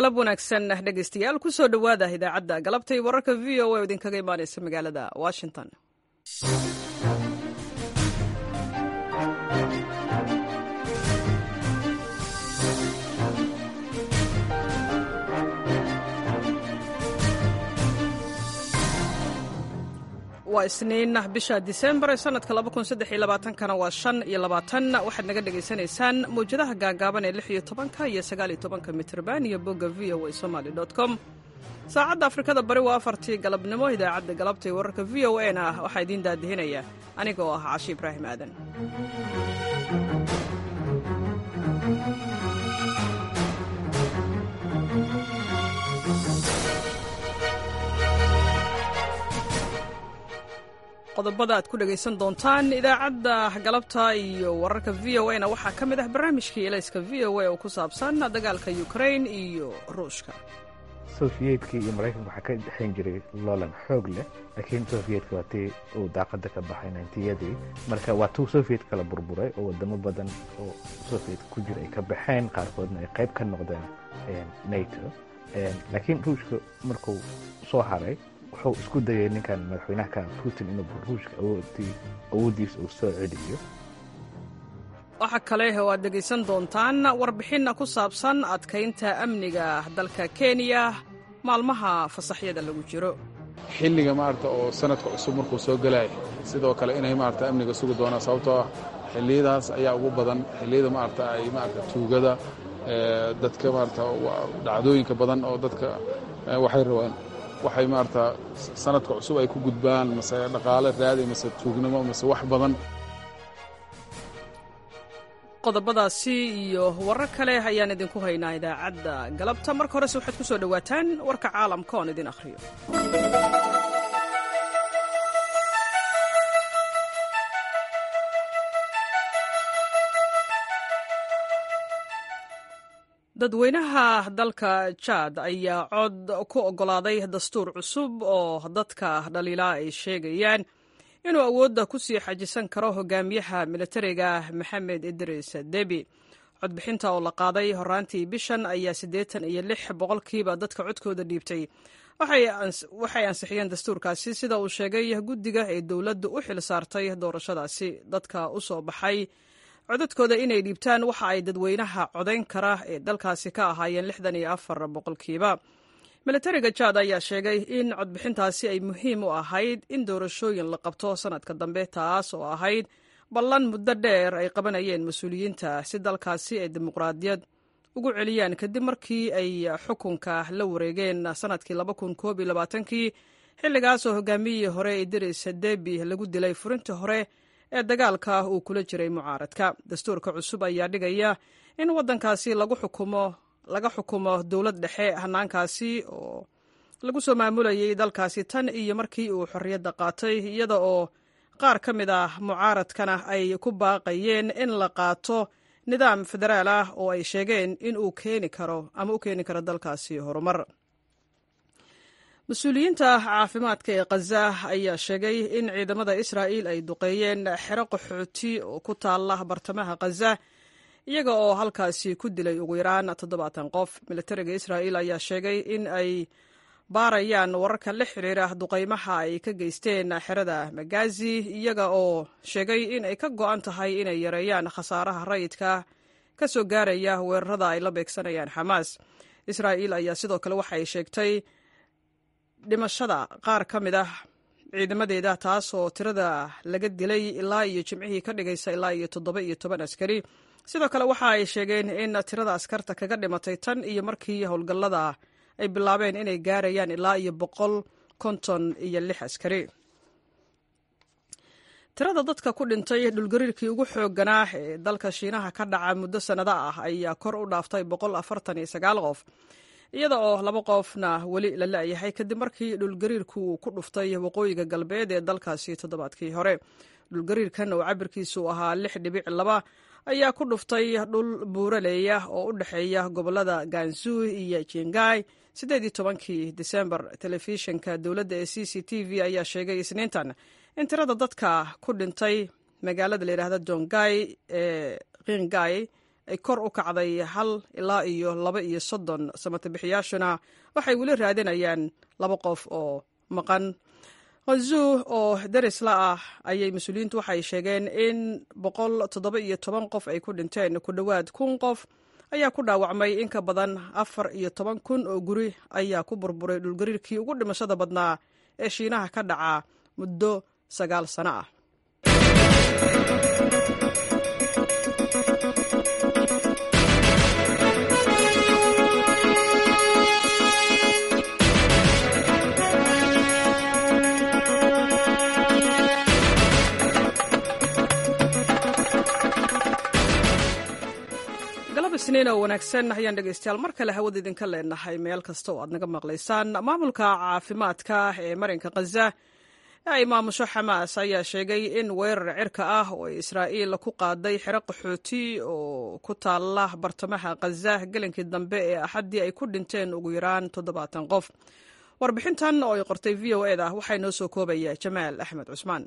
galab wanaagsan dhegaystayaal ku soo dhowaada idaacadda galabtay wararka v o a oo idinkaga imaanaysa magaalada washington waa isniin bisha disembar ee sanadka kana waa shan iyo labaatan waxaad naga dhegaysanaysaan mawjadaha gaagaaban ee lix iyo tobanka iyo sagaal iyo tobanka mitrban iyo bogga v o a somaly com saacadda afrikada bari waa afartii galabnimo idaacadda galabta ee wararka v o a na ah waxaa idiin daadihinaya aniga oo ah cashi ibraahim aadan qodobada aad ku dhegaysan doontaan idaacadda galabta iyo wararka v o a na waxaa ka mid ah barnaamijkii elayska v o a oo ku saabsan dagaalka ukrain iyo ruushka sofiyeetkii iyo maraykanka waxaa ka dhexayn jiray loolan xoog leh laakiin sofiyeetka waa tii uu daaqada ka baxay nantiyadii marka waa tuu sofiyeet kala burburay oo wadamo badan oo sofiyeet ku jira ay ka baxeen qaarkoodna ay qayb ka noqdeen nato laakiin ruushka markuu soo haray wuxuu isku dayay ninkan madaxweynaha putin inuu ruushka awooddiisa uu soo celiyo waxaa kale oo aad dhegaysan doontaan warbixinna ku saabsan adkaynta amniga dalka kenya maalmaha fasaxyada lagu jiro xilliga maarata oo sanadka cusub markuu soo gelaya sidoo kale inay maarata amniga sugi doonaan sababtoo ah xilliyadaas ayaa ugu badan xilliyada maarata ay maarata tuugada dadka maarata dhacdooyinka badan oo dadka waxay rabaan waxay maarata sanadka cusub ay ku gudbaan mase dhaqaale raadi mase tuugnimo mase wax badan qodobadaasi iyo warar kale ayaan idinku haynaa idaacadda galabta marka horese waxaad ku soo dhowaataan warka caalamka oon idin akhriyo dadweynaha dalka jaad ayaa cod ku oggolaaday dastuur cusub oo dadka dhaliilaa ay sheegayaan inuu awoodda ku sii xajisan karo hogaamiyaha militariga maxamed idris debi codbixinta oo la qaaday horaantii bishan ayaa siddeetan iyo lix boqolkiiba dadka codkooda dhiibtay waxay ansixiyeen dastuurkaasi sida uu sheegay guddiga ee dowladdu u xil saartay doorashadaasi dadka u soo baxay codadkooda inay dhiibtaan waxa ay dadweynaha codayn kara ee dalkaasi ka ahaayeen lixdan iyo afar boqolkiiba militariga jaad ayaa sheegay in codbixintaasi ay muhiim u ahayd in doorashooyin la qabto sanadka dambe taas oo ahayd ballan muddo dheer ay qabanayeen mas-uuliyiinta si dalkaasi ay dimuqraadiyad ugu celiyaan kadib markii ay xukunka la wareegeen sanadkii kii xilligaasoo hogaamiyihii hore idris debi lagu dilay furintii hore ee dagaalka uu kula jiray mucaaradka dastuurka cusub ayaa dhigaya in waddankaasi lagu xukumo laga xukumo dowlad dhexe hanaankaasi oo lagu soo maamulayay dalkaasi tan iyo markii uu xorriyadda qaatay iyada oo qaar ka mid ah mucaaradkana ay ku baaqayeen in la qaato nidaam federaal ah oo ay sheegeen in uu keeni karo ama u keeni karo dalkaasi horumar mas-uuliyiinta caafimaadka ee khaza ayaa sheegay in ciidamada israa'iil ay duqeeyeen xero qaxooti oo ku taalla bartamaha khaza iyaga oo halkaasi ku dilay ugu yaraan toddobaatan qof militariga israa'iil ayaa sheegay in ay baarayaan wararka la xiriira duqaymaha ay ka geysteen xerada magazi iyaga oo sheegay in ay ka go'an tahay inay yareeyaan khasaaraha rayidka ka soo gaaraya weerarada ay la beegsanayaan xamaas israa'iil ayaa sidoo kale waxay sheegtay dhimashada qaar ka mid ah ciidamadeeda taas oo tirada laga dilay ilaa iyo jimcihii ka dhigaysa ilaa iyo toddoba iyo toban askari sidoo kale waxa ay sheegeen in tirada askarta kaga dhimatay tan iyo markii howlgallada ay bilaabeen inay gaarayaan ilaa iyo boqol konton iyo lix askari tirada dadka ku dhintay dhulgariirkii ugu xoogganaa ee dalka shiinaha ka dhaca muddo sannado ah ayaa kor u dhaaftay boqol afartan iyo sagaal qof iyada oo laba qofna weli la la'yahay kadib markii dhulgariirku uu ku dhuftay waqooyiga galbeed ee dalkaasi toddobaadkii hore dhulgariirkan oo cabirkiisu ahaa lix dhibic laba ayaa ku dhuftay dhul buuraleeya oo u dhexeeya gobollada ganzu iyo jingai siddeed iyo tobankii disembar telefishinka dowladda ee c c t v ayaa sheegay isniintan in tirada dadka ku dhintay magaalada layidhaahda jongai ee qingai ay kor u kacday hal ilaa iyo laba iyo soddon samatabixiyaashuna waxay weli raadinayaan laba qof oo maqan khazu oo darisla ah ayay mas-uuliyiintu waxay sheegeen in boqol toddoba iyo toban qof ay ku dhinteen ku dhowaad kun qof ayaa ku dhaawacmay in ka badan afar iyo toban kun oo guri ayaa ku burburay dhulgariirkii ugu dhimashada badnaa ee shiinaha ka dhaca muddo sagaal sano ah isniin oo wanaagsan ayaan dhegeystayaal mar kale hawada idinka leenahay meel kasta oo aad naga maqlaysaan maamulka caafimaadka ee marinka khaza ee ay maamusho xamaas ayaa sheegay in weerar cirka ah oo ay israa'iil ku qaaday xero qaxooti oo ku taala bartamaha khaza gelinkii dambe ee axaddii ay ku dhinteen ugu yaraan toddobaatan qof warbixintan oo ay qortay v o eda waxaa inoo soo koobaya jamaal axmed cusmaan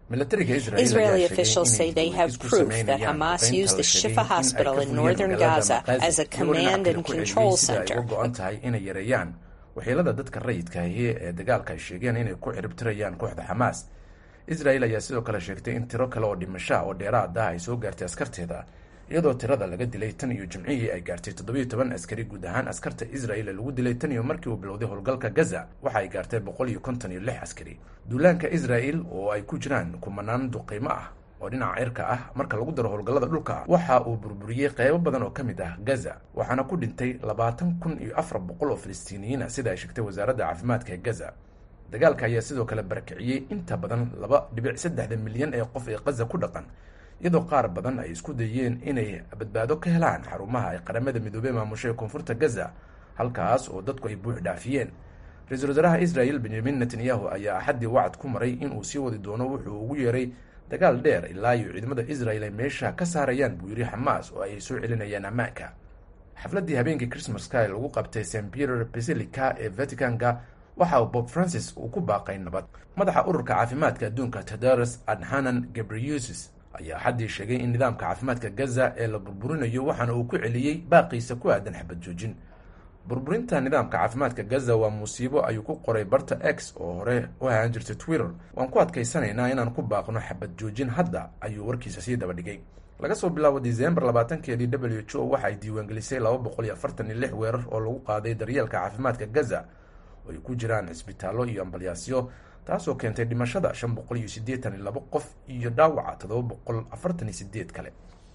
Israeli officials say they have proof that Hamas used the Shifa hospital in northern Gaza as a command and control center. tahay inay yareeyaan waxyeelada dadka rayidka ahi ee dagaalka ay sheegeen inay ku ciribtirayaan kooxda xamaas israel ayaa sidoo kale sheegtay in tiro kale oo dhimashaa oo dheeraad ah ay soo gaartay askarteeda iyadoo tirada laga dilay tan iyo jimcihii ay gaartay toddobiyo toban askari guud ahaan askarta israel ee lagu dilay tan iyo markii uu bilowday howlgalka gaza waxa ay gaartay boqol iyo konton iyo lix askari duulaanka israel oo ay ku jiraan kumanaan duqiimo ah oo dhinaca cirka ah marka lagu daro howlgallada dhulka waxa uu burburiyey qeybo badan oo ka mid ah gaza waxaana ku dhintay labaatan kun iyo afar boqol oo filistiiniyiin ah sida ay sheegtay wasaaradda caafimaadka ee gaza dagaalka ayaa sidoo kale barakiciyey inta badan laba dhibic saddexda milyan ee qof ee gaza ku dhaqan iyadoo qaar badan ay isku dayeen inay badbaado ka helaan xarumaha ay qaramada midoobey maamusho ee koonfurta gaza halkaas oo dadku ay buux dhaafiyeen ra-iisul wasaaraha israel benyamin netanyahu ayaa axaddii wacad ku maray inuu sii wadi doono wuxuu ugu yeeray dagaal dheer ilaa iyo ciidamada israel ay meesha ka saarayaan buu yidhi xamaas oo ay soo celinayaan ammaanka xafladdii habeenkii christmaska ee lagu qabtay st peter basilica ee vaticanka waxa uu bob francis uu ku baaqay nabad madaxa ururka caafimaadka adduunka tadaros adhanan gabriusis ayaa xaddii sheegay in nidaamka caafimaadka gaza ee la burburinayo waxaana uu ku celiyey baaqiisa ku aadan xabad joojin burburinta nidaamka caafimaadka gaza waa musiibo ayuu ku qoray barta x oo hore u ahaan jirtay twitter waan ku adkaysanaynaa inaan ku baaqno xabad joojin hadda ayuu warkiisa sii daba dhigay laga soo bilaabo disembar labaatankeedii w h o waxa ay diiwaangelisay laba boqol iyo afartan iyo lix weerar oo lagu qaaday daryeelka caafimaadka gaza oo ay ku jiraan cisbitaallo iyo ambalyaasyo taasoo keentay dhimashada shan boqol iyo siddeetan iyo labo qof iyo dhaawaca toddoba boqol afartan iyo sideed kale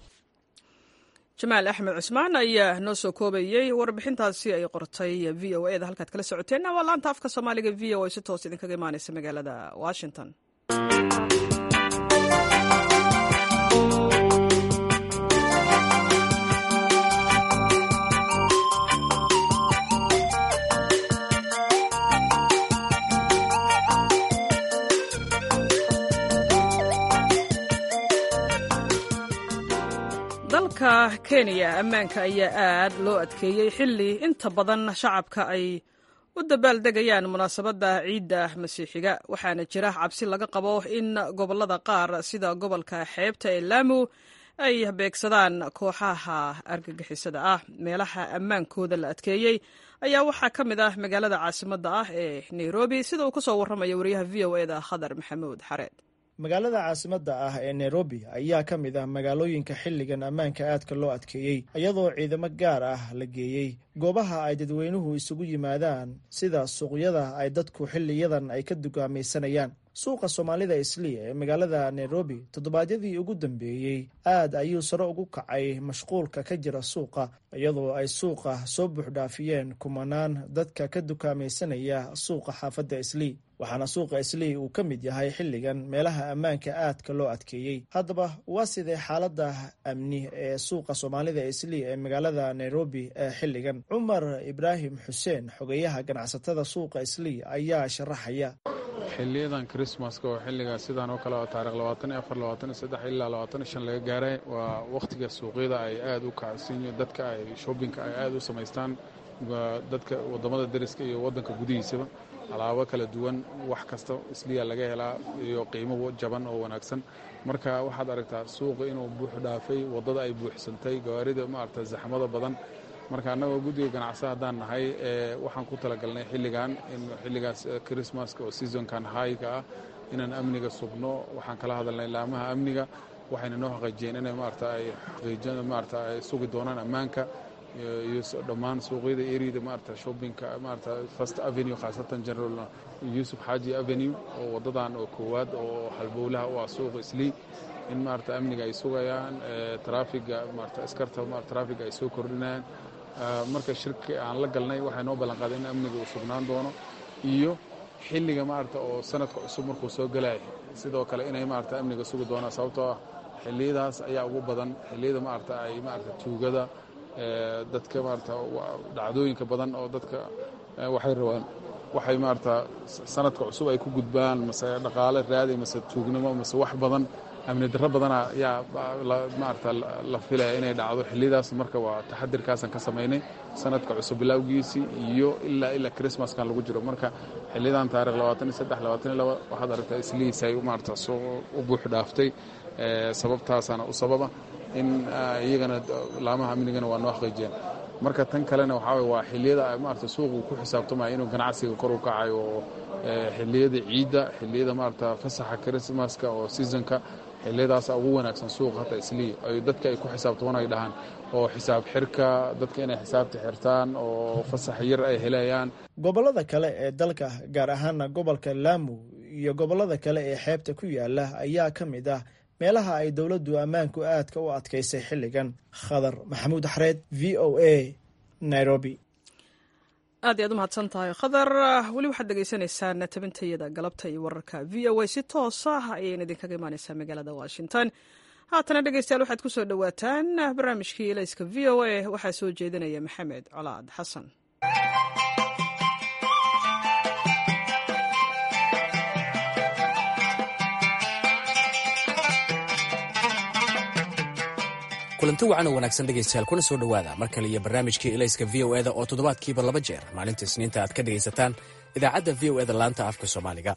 jamaal axmed cusmaan ayaa noo soo koobayey warbixintaasi ay qortay v o eda halkaad kala socoteen waa laanta afka soomaaliga v o a si toos idinkaga imaaneysa magaalada washington dalka kenya ammaanka ayaa aad loo adkeeyey xilli inta badan shacabka ay u dabaaldegayaan munaasabadda ciidda masiixiga waxaana jira cabsi laga qabo in gobollada qaar sida gobolka xeebta ee laamu ay beegsadaan kooxaha argagixisada ah meelaha ammaankooda la adkeeyey ayaa waxaa ka mid ah magaalada caasimadda ah ee nairobi sida uu ka soo warramaya wariyaha v o eda khadar maxamuud xareed magaalada caasimadda ah ee nairobi ayaa ka mid ah magaalooyinka xilligan ammaanka aadka loo adkeeyey iyadoo ciidamo gaar ah la geeyey goobaha ay dadweynuhu isugu yimaadaan sida suuqyada ay dadku xiliyadan ay ka dugaamaysanayaan suuqa soomaalida isliya ee magaalada nairobi toddobaadyadii ugu dambeeyey aad ayuu sare ugu kacay mashquulka ka jira suuqa iyadoo ay suuqa soo buuxdhaafiyeen kumanaan dadka ka dukaamaysanaya suuqa xaafadda islii waxaana suuqa islii uu ka mid yahay xilligan meelaha ammaanka aadka loo adkeeyey haddaba waa sidee xaaladda amni ee suuqa soomaalida islii ee magaalada nairobi ee xilligan cumar ibraahim xuseen xogeyaha ganacsatada suuqa islii ayaa sharaxaya xiliyadan krismaska oo xilliga sidaan oo kale oo taarikh labaatan iyo afar labaatan iyo saddex ilaa labaatan iyo shan laga gaaray waa wakhtiga suuqyada ay aad u kacsan dadka ay shoobinka ay aad u samaystaan dadka waddamada deriska iyo waddanka gudihiisaba alaabo kala duwan wax kasta isliya laga helaa iyo qiimo jaban oo wanaagsan marka waxaad aragtaa suuqa inuu buux dhaafay waddada ay buuxsantay gawaarida maarata zaxmada badan marka annagoo guddiga ganacsa haddaan nahay waxaan ku talagalnay xilligan in xilligaas christmaska oo seasonkan hayka ah inaan amniga sugno waxaan kala hadalnay laamaha amniga waxayna noo xaqiijiyeen inay maarata ay xaqiijin maarata ay sugi doonaan ammaanka iyo dhammaan suuqyada eriyada maarata shoppingka maarata first avenue khaasatan general yusuf xaaji avenue oo waddadan oo koowaad oo halbowlaha u ah suuqa islii in maarata amniga ay sugayaan traafiga maarata askarta traafiga ay soo kordhinayaan marka shirki aan la galnay waxay noo ballan qaaday in amniga uu sugnaan doono iyo xilliga maarata oo sanadka cusub markuu soo gelaya sidoo kale inay maarata amniga sugi doonaan sababtoo ah xilliyadaas ayaa ugu badan xilliyada maarata ay maarata tuugada dadka maarata dhacdooyinka badan oo dadka waxay rabaan waxay maarata sanadka cusub ay ku gudbaan mase dhaqaale raadi mase tuugnimo mase wax badan amni darro badana yaa maarata la filaya inay dhacdo xilliyadaas marka waa taxadirkaasaan ka samaynay sanadka cusub bilowgiisii iyo ilaa ilaa christmaskan lagu jiro marka xiliyadan taarikh labaatan iyo saddex labaatan iyo laba waxaad aragtaa islihiisay maarata soo u buux dhaaftay sababtaasaana u sababa in iyagana laamaha amnigana waa noo xaqiijiyeen marka tan kalena waxaa waye waa xilliyada maarata suuqu ku xisaabtamaya inuu ganacsiga kor u kacayo oo xilliyada ciidda xilliyada maarata fasaxa christmaska oo seasonka xilliyadaasa ugu wanaagsan suuq hata islii ay dadka ay ku xisaabtamaan ay dhahaan oo xisaab xirka dadka inay xisaabta xirtaan oo fasax yar ay helayaan gobollada kale ee dalka gaar ahaana gobolka laamu iyo gobollada kale ee xeebta ku yaala ayaa ka mid ah meelaha ay dowladdu ammaanku aadka u adkaysay xilligan khadar maxamuud axreed v o a nairobi aad iyaad u mahadsan tahay khadar weli waxaad dhegaysanaysaan tabintayada galabta iyo wararka v o a si toos ah ayayna idinkaga imaaneysaa magaalada washington haatana dhegeystayaal waxaad ku soo dhowaataan barnaamijkii elayska v o a waxaa soo jeedinaya maxamed colaad xasan kulanti wacan oo wanaagsan dhegaystayaal kuna soo dhowaada mar kale iyo barnaamijkii elayska v o eda oo toddobaadkiiba laba jeer maalinta isniinta aad ka dhegaysataan idaacadda v o eda laanta afka soomaaliga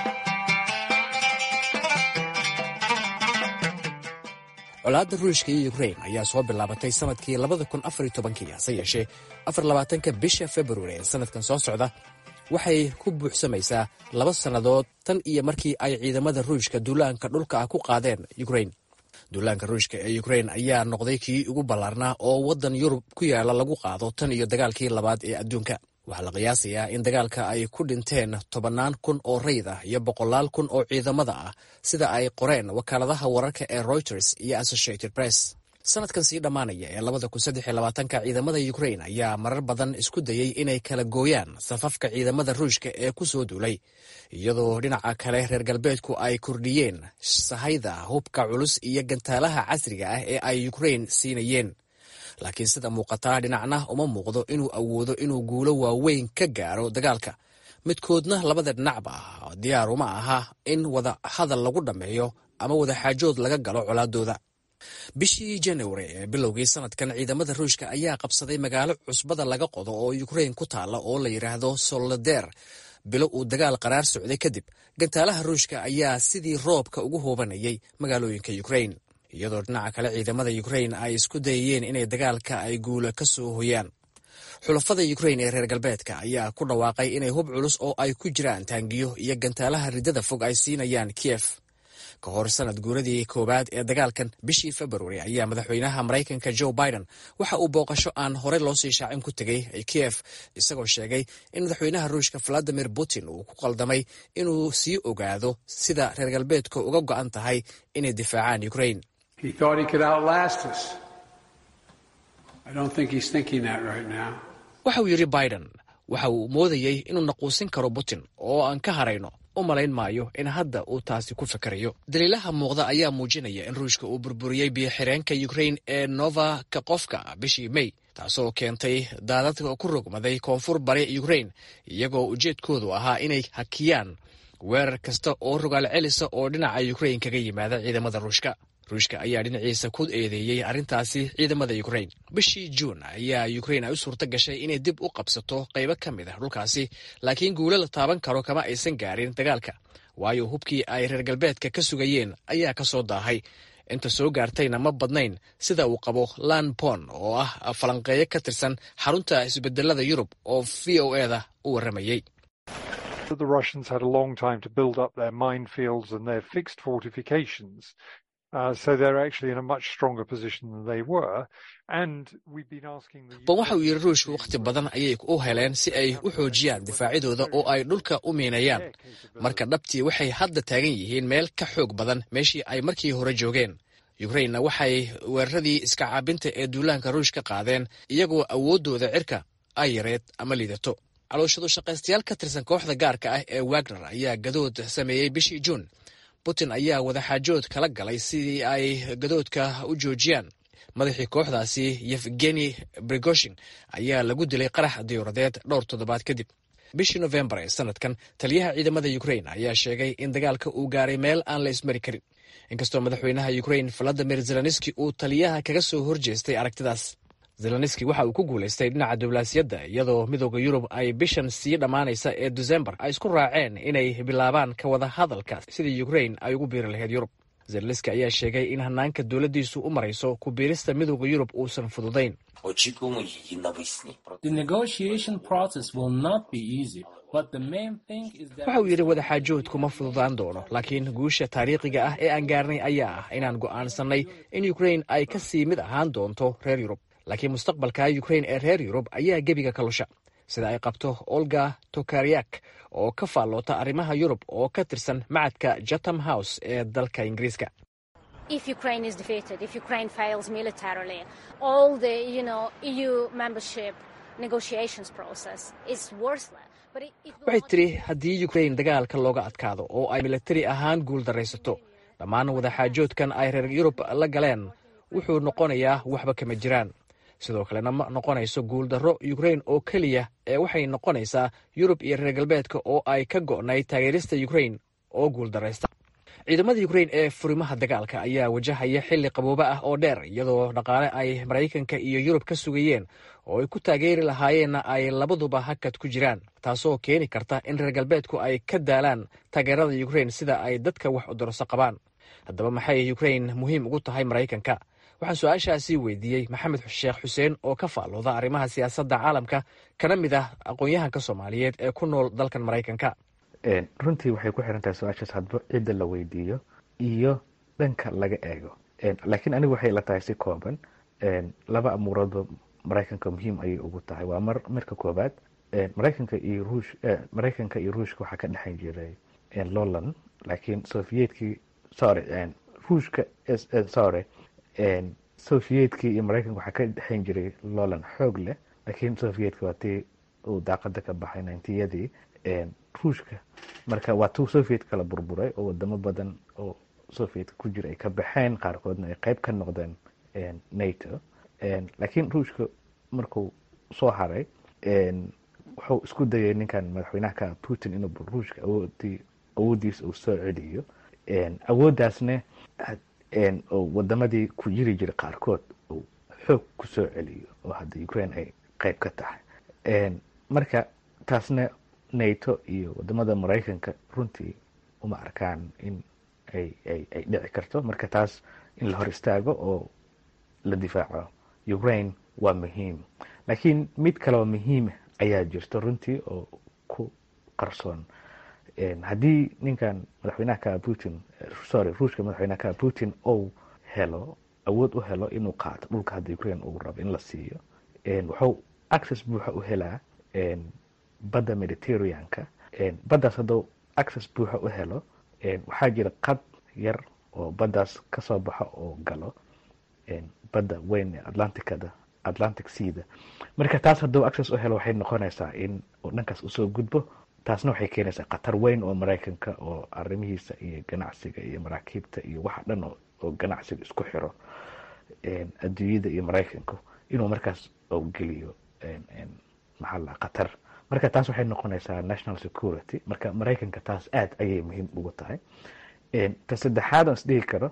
colaadda ruushka iyo ukrain ayaa soo bilaabatay sanadkii labada kun afar iyo tobankii hase yeeshee afar labaatanka bisha februari ee sanadkan soo socda waxay ku buuxsamaysaa laba sannadood tan iyo markii ay ciidamada ruushka duulaanka dhulka ah ku qaadeen ukrain duulaanka ruushka ee ukrain ayaa noqday kii ugu ballaarnaa oo waddan yurub ku yaala lagu qaado tan iyo dagaalkii labaad ee adduunka waxaa la qiyaasayaa in dagaalka ay ku dhinteen tobannaan kun oo rayd ah iyo boqolaal kun oo ciidamada ah sida ay qoreen wakaaladaha wararka ee reuters iyo associated press sanadkan sii dhammaanaya ee labada kun saddex iyo labaatanka ciidamada ukrain ayaa marar badan isku dayey inay kala gooyaan safafka ciidamada ruushka ee ku soo duulay iyadoo dhinaca kale reer galbeedku ay kordhiyeen sahayda hubka culus iyo gantaalaha casriga ah ee ay ukrain siinayeen laakiin sida muuqataa dhinacna uma muuqdo inuu awoodo inuu guulo waaweyn ka gaaro dagaalka midkoodna labada dhinacba diyaar uma aha in wada hadal lagu dhammeeyo ama wadaxaajood laga galo colaadooda bishii januari ee bilowgii sanadkan ciidamada ruushka ayaa qabsaday magaalo cusbada laga qodo oo ukrain ku taalla oo la yidhaahdo soloder bilo uu dagaal qaraar socday kadib gantaalaha ruushka ayaa sidii roobka ugu hoobanayay magaalooyinka ukrain iyadoo dhinaca kale ciidamada ukrain ay isku dayayeen inay dagaalka ay guula ka soo hoyaan xulafada ukrain ee reer galbeedka ayaa ku dhawaaqay inay hub culus oo ay ku jiraan taangiyo iyo gantaalaha riddada fog ay siinayaan kiyef ka hor sanad guuradii koowaad ee dagaalkan bishii februari ayaa madaxweynaha maraykanka joe biden waxa uu booqasho aan horey loo sii shaacin ku tegey kiyef isagoo sheegay in madaxweynaha ruushka valadimir putin uu ku qaldamay inuu sii ogaado sida reer galbeedka uga go'an tahay inay difaacaan ukrain waxa uu yidhi biden waxa uu moodayey inuu naquusin karo putin oo aan ka harayno u malayn maayo in hadda uu taasi ku fikirayo daliilaha muuqda ayaa muujinaya in ruushka uu burburiyey biyo-xireenka ukrain ee nova kakofka bishii may taasoo keentay daadadka ku rogmaday koonfur bari ukrain iyagoo ujeedkoodu ahaa inay hakiyaan weerar kasta oo rogaal celisa oo dhinaca ukrain kaga yimaada ciidamada ruushka ruushka ayaa dhinaciisa ku eedeeyey arrintaasi ciidamada ukrain bishii juun ayaa ukrain ay u suurto gashay inay dib u qabsato qaybo ka mid ah dhulkaasi laakiin guulo la taaban karo kama aysan gaarin dagaalka waayo hubkii ay reer galbeedka ka sugayeen ayaa ka soo daahay inta soo gaartayna ma badnayn sida uu qabo lan pon oo ah falanqeeyo ka tirsan xarunta isbedelada yurub oo v o e da u warramayey bon waxa uu yidhi ruushku wakhti badan ayay u heleen si ay u xoojiyaan difaacyadooda oo ay dhulka u miinayaan marka dhabtii waxay hadda taagan yihiin meel ka xoog badan meeshii ay markii hore joogeen yukrainna waxay weeraradii iska caabinta ee duulaanka ruushka qaadeen iyagoo awooddooda cirka ay yareed ama liidato calooshadu shaqaystayaal ka tirsan kooxda gaarka ah ee wagner ayaa gadood sameeyey bishii juun putin ayaa wadaxaajood kala galay sidii ay gadoodka u joojiyaan madaxii kooxdaasi yefgeni brigoshin ayaa lagu dilay qarax diyuuradeed dhowr toddobaad kadib bishii nofembar ee sanadkan taliyaha ciidamada ukrain ayaa sheegay in dagaalka uu gaaray meel aan la ismari karin inkastoo madaxweynaha ukrain valadimir zelenski uu taliyaha kaga soo horjeestay aragtidaas zelenski waxa uu ku guulaystay dhinaca diblaasiyadda iyadoo midooda yurub ay bishan sii dhammaanaysa ee desembar ay isku raaceen inay bilaabaan ka wada hadalka sidii ukrain ay ugu biiri lahayd yurub zelenski ayaa sheegay in hanaanka dowladdiisu u marayso ku biirista midooda yurub uusan fududayn waxa uu yidhi wadaxaajoodku ma fududaan doono laakiin guusha taariikhiga ah ee aan gaarnay ayaa ah inaan go'aansannay in ukrain ay ka sii mid ahaan doonto reer yurub laakiin mustaqbalka ukrain ee reer yurub ayaa gebiga ka lusha sida ay qabto olga tokaryak oo ka faalloota arrimaha yurub oo ka tirsan macadka jatham house ee dalka ingiriiska if Ukraine is defeated, if Ukraine fails militarily, all the you know EU membership negotiations process is worthless. waxay tidhi haddii ukrain dagaalka looga adkaado oo ay militari ahaan guul daraysato dhammaan wadaxaajoodkan ay reer yurub la galeen wuxuu noqonayaa waxba kama jiraan sidoo kalena ma noqonayso guuldarro ukrain oo keliya ee waxay noqonaysaa yurub iyo reer galbeedka oo ay ka go'nay taageerista ukrain oo guuldaraysta ciidamada ukrain ee furimaha dagaalka ayaa wajahaya xilli qabooba ah oo dheer iyadoo dhaqaale ay maraykanka iyo yurub ka sugayeen oo ay ku taageeri lahaayeenna ay labaduba hakad ku jiraan taasoo keeni karta in reer galbeedku ay ka daalaan taageerada ukrain sida ay dadka wax udorso qabaan haddaba maxay ukrain muhiim ugu tahay maraykanka waxaan su-aashaasi weydiiyey maxamed sheekh xuseen oo ka faallooda arrimaha siyaasadda caalamka kana mid ah aqoon-yahanka soomaaliyeed ee ku nool dalkan maraykanka runtii waxay ku xiran tahay su-aashaas hadba cidda la weydiiyo iyo dhanka laga eego laakiin anigu waxay la tahay si kooban laba amuuroodba maraykanka muhiim ayay ugu tahay waa mar marka koobaad maraykanka iyo ruush maraykanka iyo ruushka waxaa ka dhexayn jiray lolan laakiin soviyedkii sorry ruushka sorry soviyedkii iyo maraykanka waxaa ka dhexayn jiray lolan xoog leh laakiin soviyedka waa tii uu daaqada ka baxay nintiyadii ruushka marka waa tuu soviet kala burburay oo wadamo badan oo sovietka ku jira ay ka baxeen qaarkoodna ay qeyb ka noqdeen nato laakiin ruushka markuu soo haray wuxuu isku dayay ninkan madaxweynaha ka putin inuu ruushka awoodii awooddiisa uu soo celiyo awooddaasne oo wadamadii ku jiri jiray qaarkood uu xoog ku soo celiyo oo hadda ukraine ay qeyb ka tahay marka taasna nato iyo wadamada maraykanka runtii uma arkaan in ay ay ay dhici karto marka taas in la hor istaago oo la difaaco ukraine waa muhiim laakiin mid kaleo muhiim ayaa jirto runtii oo ku qarsoon haddii ninkan madaxweynaha ka putin sorry ruushka madaxweynaha ka putin ou helo awood u helo inuu qaato dhulka hadda ukraine uu rabo in la siiyo wuxuu access buuxa u helaa badda mediterraneanka baddaas hadduu access buuxa u helo waxaa jira qad yar oo baddaas kasoo baxo oo galo badda weyn ee atlanticada atlantic seada marka taas hadduu access u helo waxay noqonaysaa in uu dhankaas usoo gudbo taasna waxay keenaysaa khatar weyn oo maraykanka oo arrimihiisa iyo ganacsiga iyo maraakiibta iyo waxa dhan oo ganacsiga isku xiro adduunyada iyo maraykanku inuu markaas geliyo maxaa khatar marka taas waxay noqonaysaa national security marka maraykanka taas aad ayay muhiim ugu tahay ta saddexaad aan isdhihi karo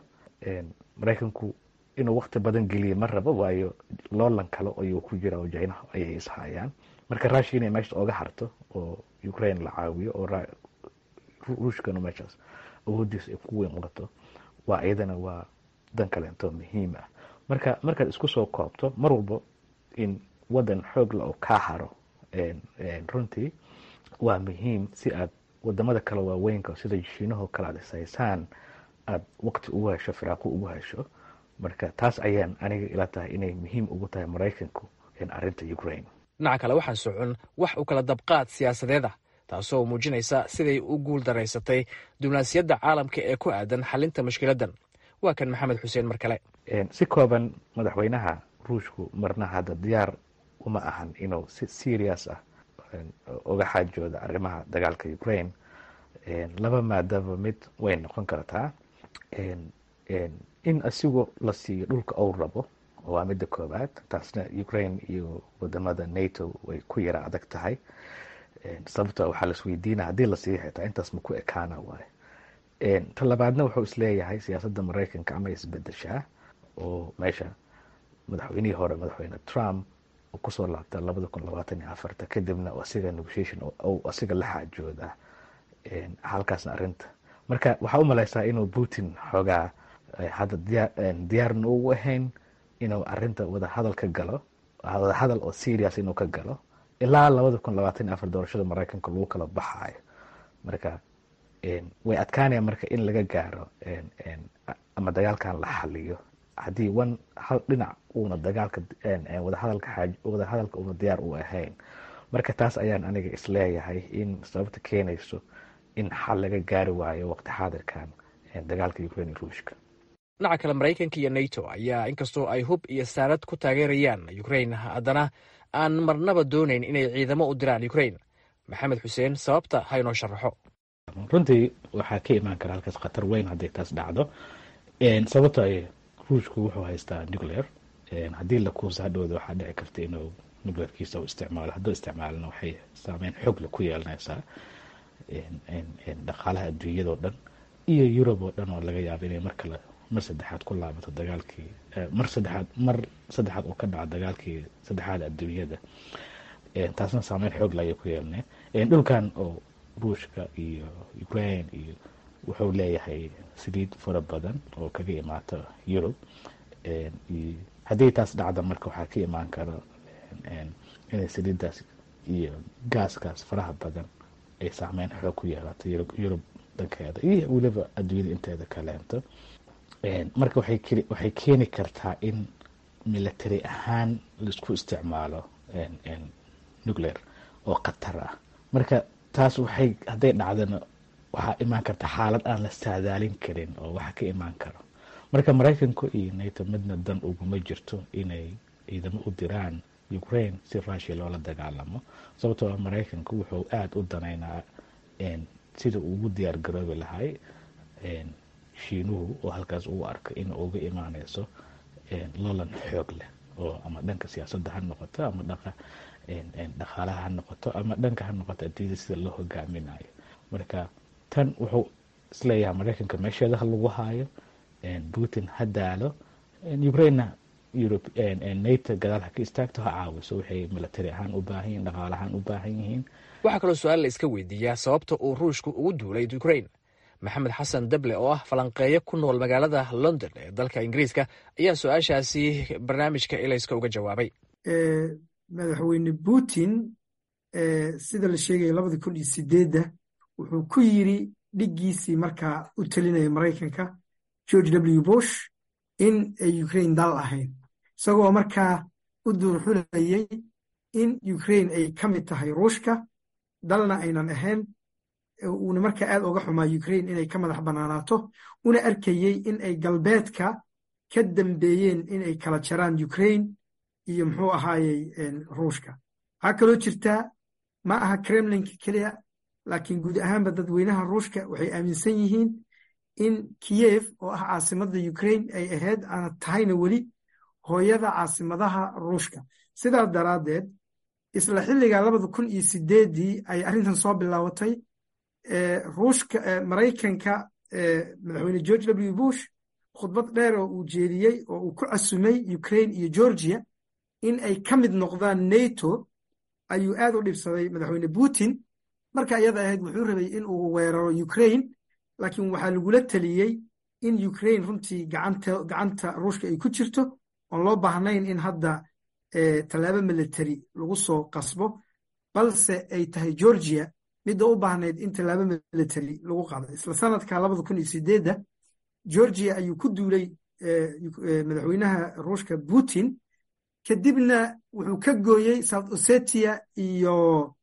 maraykanku inuu wakti badan geliya ma rabo waayo loolan kale ayuu ku jira oo jinaha ayay ishayaan marka rushia inay meesha oga harto oo ukraine la caawiyo oo ruushkana meeshaas awoodiisa ay ku weyn wato waa iyadana waa dan kaleento muhiim ah marka markaad isku soo koobto mar walba in wadan xoogla oo kaa haro runtii waa muhiim si aad wadamada kale waaweynka sida shiinahoo kale aad ishaysaan aada waqti ugu hesho firaaqo ugu hesho marka taas ayaan aniga ila tahay inay muhiim ugu tahay maraykanku arinta ukraine dhinaca kale waxaan socon wax u kala dabqaad siyaasadeed ah taasoo muujinaysa siday u guul daraysatay diblomaasiyadda caalamka ee ku aadan xalinta mushkiladdan waa kan maxamed xuseen mar kale si kooban madaxweynaha ruushku marna hadda diyaar uma ahan inuu si serious ah uga xaajooda arrimaha dagaalka ukraine laba maadaba mid way noqon kartaa in asigoo la siiyo dhulka ou rabo waa midda koobaad taasna ukraine iyo wadamada nato way ku yara adag tahay sababto waxaa laisweydiina haddii la siiyo xitaa intaas ma ku ekaana waayo ta labaadna wuxuu isleeyahay siyaasadda maraykanka ama isbedeshaa oo meesha madaxweynihii hore madaxweyne trump uu kusoo laabta labada kun labaatan iyo afarta kadibna asiga negotiation ou asiga la xaajooda halkaasna arinta marka waxaa u malaysaa inuu putin xoogaa hadda diyaarna ugu ahayn inuu arinta wadahadal ka galo wadahadal oo serious inuu ka galo ilaa labada kun labaatan iyo afar doorashada maraykanka lagu kala baxaayo marka way adkaanaya marka in laga gaaro ama dagaalkan la xaliyo haddii one hal dhinac uuna dagaalka wadahadalka wadahadalka uuna diyaar u ahayn marka taas ayaan aniga isleeyahay in sababta keenayso in xal laga gaari waayo waqti xaadirkan dagaalka ukraine iyo ruushka dhinaca kale maraykanka iyo nato ayaa inkastoo ay hub iyo saarad ku taageerayaan ukraine haddana aan marnaba doonayn inay ciidamo u diraan ukraine maxamed xuseen sababta ha inoo sharaxo runtii waxaa ka imaan kara halkaas khatar weyn hadday taas dhacdo sababto ay ruushku wuxuu haystaa nuclear haddii la kuusa hadhowda waxaa dhici karta inuu nuclearkiisa u isticmaalo hadduu isticmaalna waxay saameyn xoogle ku yeelanaysaa dhaqaalaha adduunyadao dhan iyo yurub oo dhan oo laga yaabo inay mar kale mar saddexaad ku laabato dagaalkii mar saddexaad mar saddexaad uu ka dhaco dagaalkii saddexaad adduunyada taasna saameyn xoog laayay ku yeelanay dhulkan oo ruushka iyo ukraine iyo wuxuu leeyahay saliid fara badan oo kaga imaata yurub haddii taas dhacda marka waxaa ka imaan kara inay saliiddaas iyo gaaskaas faraha badan ay saameyn xoog ku yeelato yurub dhankeeda iyo weliba adduunyada inteeda kaleento marka waxay keeni kartaa in military ahaan laisku isticmaalo nuclear oo khatar ah marka taas waxay hadday dhacdana waxaa imaan karta xaalad aan la saadaalin karin oo waxa ka imaan karo marka maraykanku iyo nato midna dan uguma jirto inay ciidamo u diraan ukraine si rushia loola dagaalamo sababtoo a maraykanku wuxuu aada u danaynaa sida ugu diyaar garoobi lahay shiinuhu oo halkaas uu arka in uga imaaneyso lolan xoog leh oo ama dhanka siyaasadda ha noqoto ama dhanka dhaqaalaha ha noqoto ama dhanka ha noqoto adduunyada sida loo hogaaminayo marka tan wuxuu isleeyahay maraykanka meesheeda ha lagu haayo putin ha daalo ukrainena europe nato gadaal ha ka istaagto ha caawiso waxay military ahaan u baahan yihin dhaqaala ahaan u baahan yihiin waxaa kaloo su-aal la iska weydiiyaa sababta uu ruushku ugu duulay ukraine maxamed xasan dable oo ah falanqeeyo ku nool magaalada london ee dalka ingiriiska ayaa su-aashaasi barnaamijka ilayska uga jawaabay madaxweyne putin sida la sheegaya labadii kun iyo sideedda wuxuu ku yiri dhiggiisii markaa u telinaya maraykanka george w bush in ay ukraine dal ahayn isagoo markaa u duurxulayay in ukraine ay ka mid tahay ruushka dalna aynan ahayn uuna markaa aad oga xumaa ukraine inay ka madax bannaanaato una arkayey in ay galbeedka ka dambeeyeen inay kala jaraan ukraine iyo muxuu ahaayey ruushka waxaa kaloo jirtaa ma aha kremlinka keliya laakiin guud ahaanba dadweynaha ruushka waxay aaminsan yihiin in kiyev oo ah caasimadda ukraine ay ahayd aana tahayna weli hooyada caasimadaha ruushka sidaas daraaddeed isla xilliga labada kun iyo sideeddii ay arrintan soo bilaabatay ruushka maraykanka madaxweyne george w bush khudbad dheer oo uu jeediyey oo uu ku casumay ukraine iyo georgia in ay ka mid noqdaan nato ayuu aad u dhibsaday madaxweyne putin marka iyada ahayd wuxuu rabay in uu weeraro ukraine laakiin waxaa lagula teliyey in ukraine runtii gacanta ruushka ay ku jirto oon loo baahnayn in hadda tallaabo military lagu soo qasbo balse ay tahay georgia midda u baahnayd in tallaabo military lagu qaado isla sanadka labada kun iyo sideedda georgia ayuu ku duulay madaxweynaha ruushka putin kadibna wuxuu ka gooyey south ossetia iyo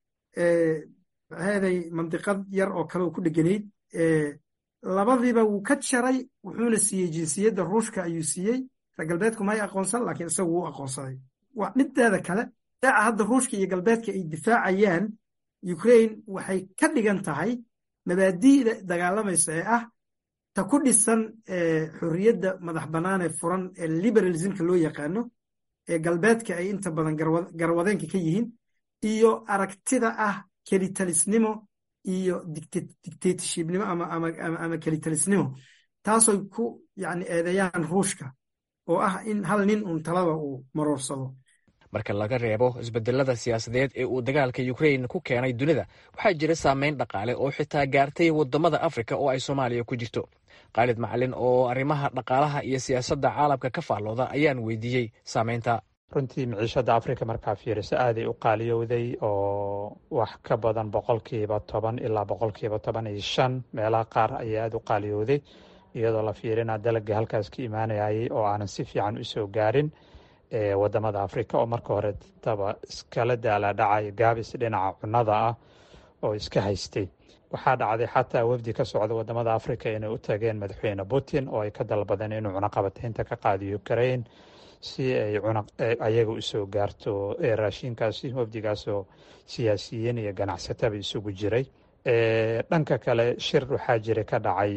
maxaaday mandiqad yar oo kale oo ku dheganayd labadiiba wuu ka jaray wuxuuna siiyey jinsiyadda ruushka ayuu siiyey reer galbeedku may aqoonsan laakiin isagu wuu aqoonsaday mideeda kale daaca hadda ruushka iyo galbeedka ay difaacayaan ukraine waxay ka dhigan tahay mabaadi'da dagaalamaysa ee ah ta ku dhisan xorriyadda madax bannaan ee furan ee liberalismka loo yaqaano ee galbeedka ay inta badan garwadeenka ka yihiin iyo aragtida ah kelitalisnimo iyo dictatorshipnimo ama kelitalisnimo taasoy ku yani eedeeyaan ruushka oo ah in hal nin uun talada uu maroorsado marka laga reebo isbedelada siyaasadeed ee uu dagaalka ukrain ku keenay dunida waxaa jira saameyn dhaqaale oo xitaa gaartay wadamada afrika oo ay soomaaliya ku jirto khaalid macalin oo arrimaha dhaqaalaha iyo siyaasadda caalamka ka faallooda ayaan weydiiyey saameynta runtii miciishada afrika markaa fiiriso aaday u qaaliyowday oo wax ka badan boqolkiiba toban ilaa boqolkiiba toban iyo shan meelaha qaar ayaa aada u qaaliyowday iyadoo la fiirina dalagii halkaas ka imaanayay oo aanan si fiican usoo gaarin wadamada afrika oo marka hore taba iskala daala dhacay gaabis dhinaca cunada ah oo iska haystay waxaa dhacday xataa wafdi ka socda wadamada afrika inay u tageen madaxweyne putin oo ay ka dalbadeen inuu cunaqabataynta ka qaadiyo ukrain si ay ayaga usoo gaarto raashinkaasi wafdigaasoo siyaasiyiin iyo ganacsataba isugu jiray dhanka kale shir waxaa jira ka dhacay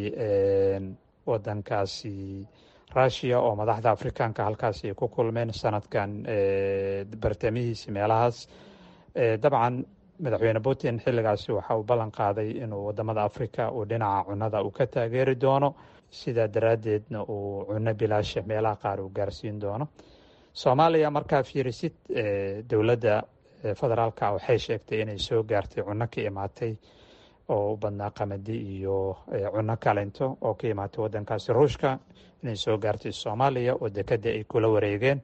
wadankaasi rushia oo madaxda afrikaanka halkaasi ay ku kulmeen sanadkan bartamihiisi meelahaas dabcan madaxweyne putin xilligaasi waxa uu ballan qaaday inuu wadamada afrika uu dhinaca cunada uu ka taageeri doono sidaa daraaddeedna uu cuno bilaasha meelaha qaar uu gaarsiin doono soomaaliya markaa fiirisid dowladda federaalka waxay sheegtay inay soo gaartay cuno ka imaatay oo u badnaa qamadi iyo cuno kalento oo ka imaatay wadankaasi ruushka inay soo gaartay soomaaliya oo dekada ay kula wareegeen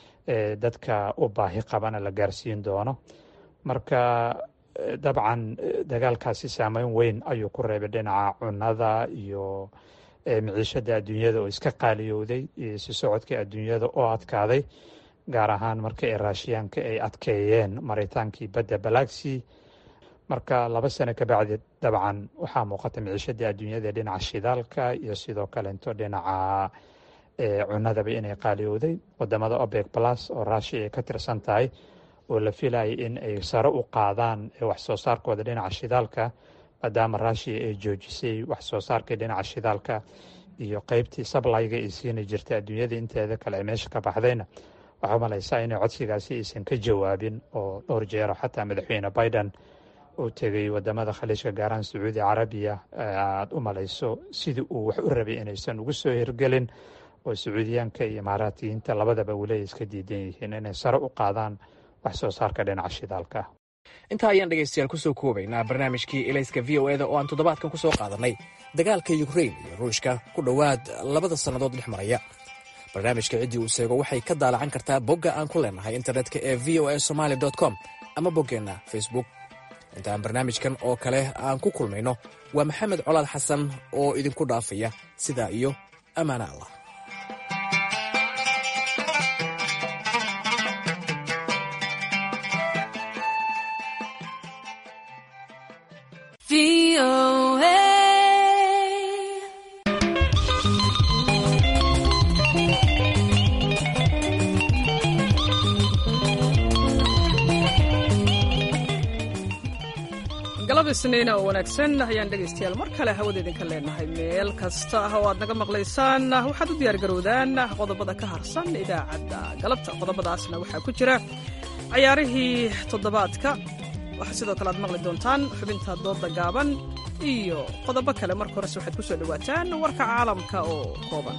dadka u baahi qabana la gaarsiin doono marka dabcan dagaalkaasi saameyn weyn ayuu ku reebay dhinaca cunada iyo miciishada adduunyada oo iska qaaliyowday iyo si socodka adduunyada oo adkaaday gaar ahaan marka ay raashiyaanka ay adkeeyeen maritaankii badda balagsi marka laba sano kabacdi dabcan waxaa muuqata miciishadii adduunyada dhinaca shidaalka iyo sidoo kalento dhinaca cunadaba inay qaaliyowday wadamada obeg plus oo rushia ay ka tirsan tahay oo la filayay in ay sare u qaadaan wax soo saarkooda dhinaca shidaalka maadaama rushia ay joojisay wax soo saarkii dhinaca shidaalka iyo qeybtii sablayga ay siini jirtay adduunyada inteeda kale ay meesha ka baxdayna waxaa umalaysaa inay codsigaasi aysan ka jawaabin oo dhowr jeero xataa madaxweyne biden uu tegay wadamada khaliijka gaaraan sacuudi carabiya aada u malayso sidii uu wax u rabay inaysan ugu soo hirgelin oo sacuudiyaanka iyo imaaraatiyiinta labadaba weli iska diidan yihiin inay sare u qaadaan wax soo saarka dhinaca shidaalka intaa ayaan dhegaystayaal kusoo koobaynaa barnaamijkii elayska v o eda oo aan toddobaadkan ku soo qaadanay dagaalka yukrain iyo ruushka ku dhowaad labada sannadood dhex maraya barnaamijka ciddii uu seego waxay ka daalacan kartaa bogga aan ku leenahay internetka ee v o a somaali com ama boggeenna facebook intaan barnaamijkan oo kale aan ku kulmayno waa maxamed colaad xasan oo idinku dhaafaya sidaa iyo ammaana allah galab isniina oo wanaagsan ayaan dhegaystayaal mar kale hawada idinka leenahay meel kasta ah oo aad naga maqlaysaan waxaad u diyaargarowdaan qodobada ka harsan idaacadda galabta qodobadaasna waxaa ku jira cayaarihii toddobaadka waxaa sidoo kale aad maqli doontaan xubinta doodda gaaban iyo qodobo kale marka horese waxaad ku soo dhowaataan warka caalamka oo kooban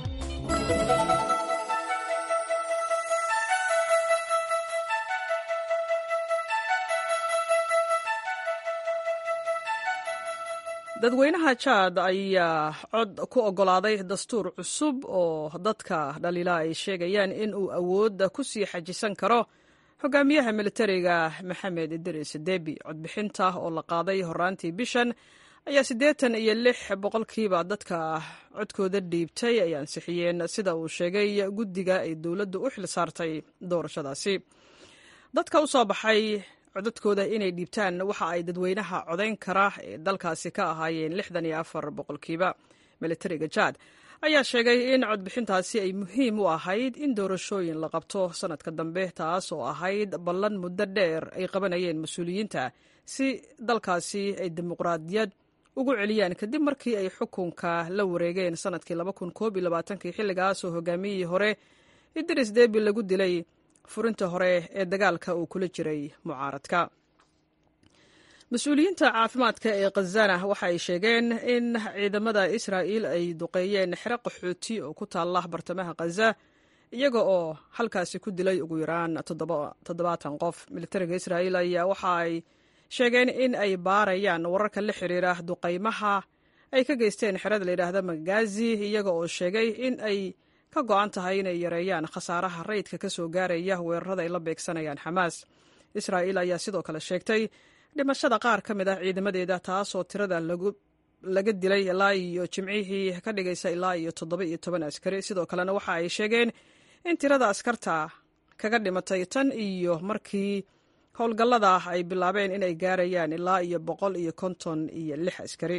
dadweynaha jaad ayaa cod ku oggolaaday dastuur cusub oo dadka dhaliila ay sheegayaan in uu awoodda ku sii xajisan karo hogaamiyaha militariga maxamed idris debi codbixinta oo la qaaday horaantii bishan ayaa siddeetan iyo lix boqolkiiba dadka codkooda dhiibtay ay ansixiyeen sida uu sheegay guddiga ay dowladdu u xil saartay doorashadaasi dadka u soo baxay codadkooda inay dhiibtaan waxa ay dadweynaha codayn kara ee dalkaasi ka ahaayeen lixdan iyo afar boqolkiiba militariga jaad ayaa sheegay in codbixintaasi ay muhiim u ahayd in doorashooyin la qabto sanadka dambe taas oo ahayd ballan muddo dheer ay qabanayeen mas-uuliyiinta si dalkaasi ay dimuqraadiyad ugu celiyaan kadib markii ay xukunka la wareegeen sanadkii kii xilligaasoo hogaamiyihii hore idris debi lagu dilay furinta hore ee dagaalka uu kula jiray mucaaradka mas-uuliyiinta caafimaadka ee khazana waxa ay sheegeen in ciidamada israa'iil ay duqeeyeen xero qaxooti oo ku taalla bartamaha khaza iyaga oo halkaasi ku dilay ugu yaraan toddobaatan qof militariga israa'iil ayaa waxa ay sheegeen in ay baarayaan wararka la xiriira duqaymaha ay ka geysteen xerada layidhaahda magazi iyaga oo sheegay in ay ka go-an tahay inay yareeyaan khasaaraha rayidka ka soo gaaraya weerarada ay la beegsanayaan xamaas israa'iil ayaa sidoo kale sheegtay dhimashada qaar ka mid ah ciidamadeeda taasoo tirada laga dilay ilaa iyo jimcihii ka dhigaysa ilaa iyo toddoba iyo toban askari sidoo kalena waxa ay sheegeen in tirada askarta kaga dhimatay tan iyo markii howlgallada ay bilaabeen inay gaarayaan ilaa iyo boqol iyo konton iyo lix askari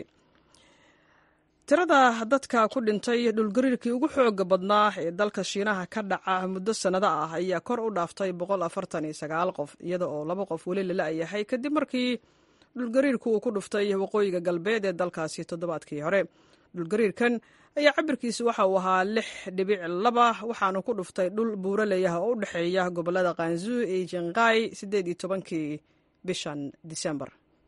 tirada dadka ku dhintay dhulgariirkii ugu xooga badnaa ee dalka shiinaha ka dhaca muddo sannado ah ayaa kor u dhaaftay qof iyada oo laba qof weli lala-yahay kadib markii dhulgariirku uu ku dhuftay waqooyiga galbeed ee dalkaasi toddobaadkii hore dhulgariirkan ayaa cabirkiisu waxa uu ahaa lix dhibic laba waxaanu ku dhuftay dhul buuraleyah oo u dhexeeya gobolada kanzu iyo jinqai siddeed iyo tobankii bishan disembar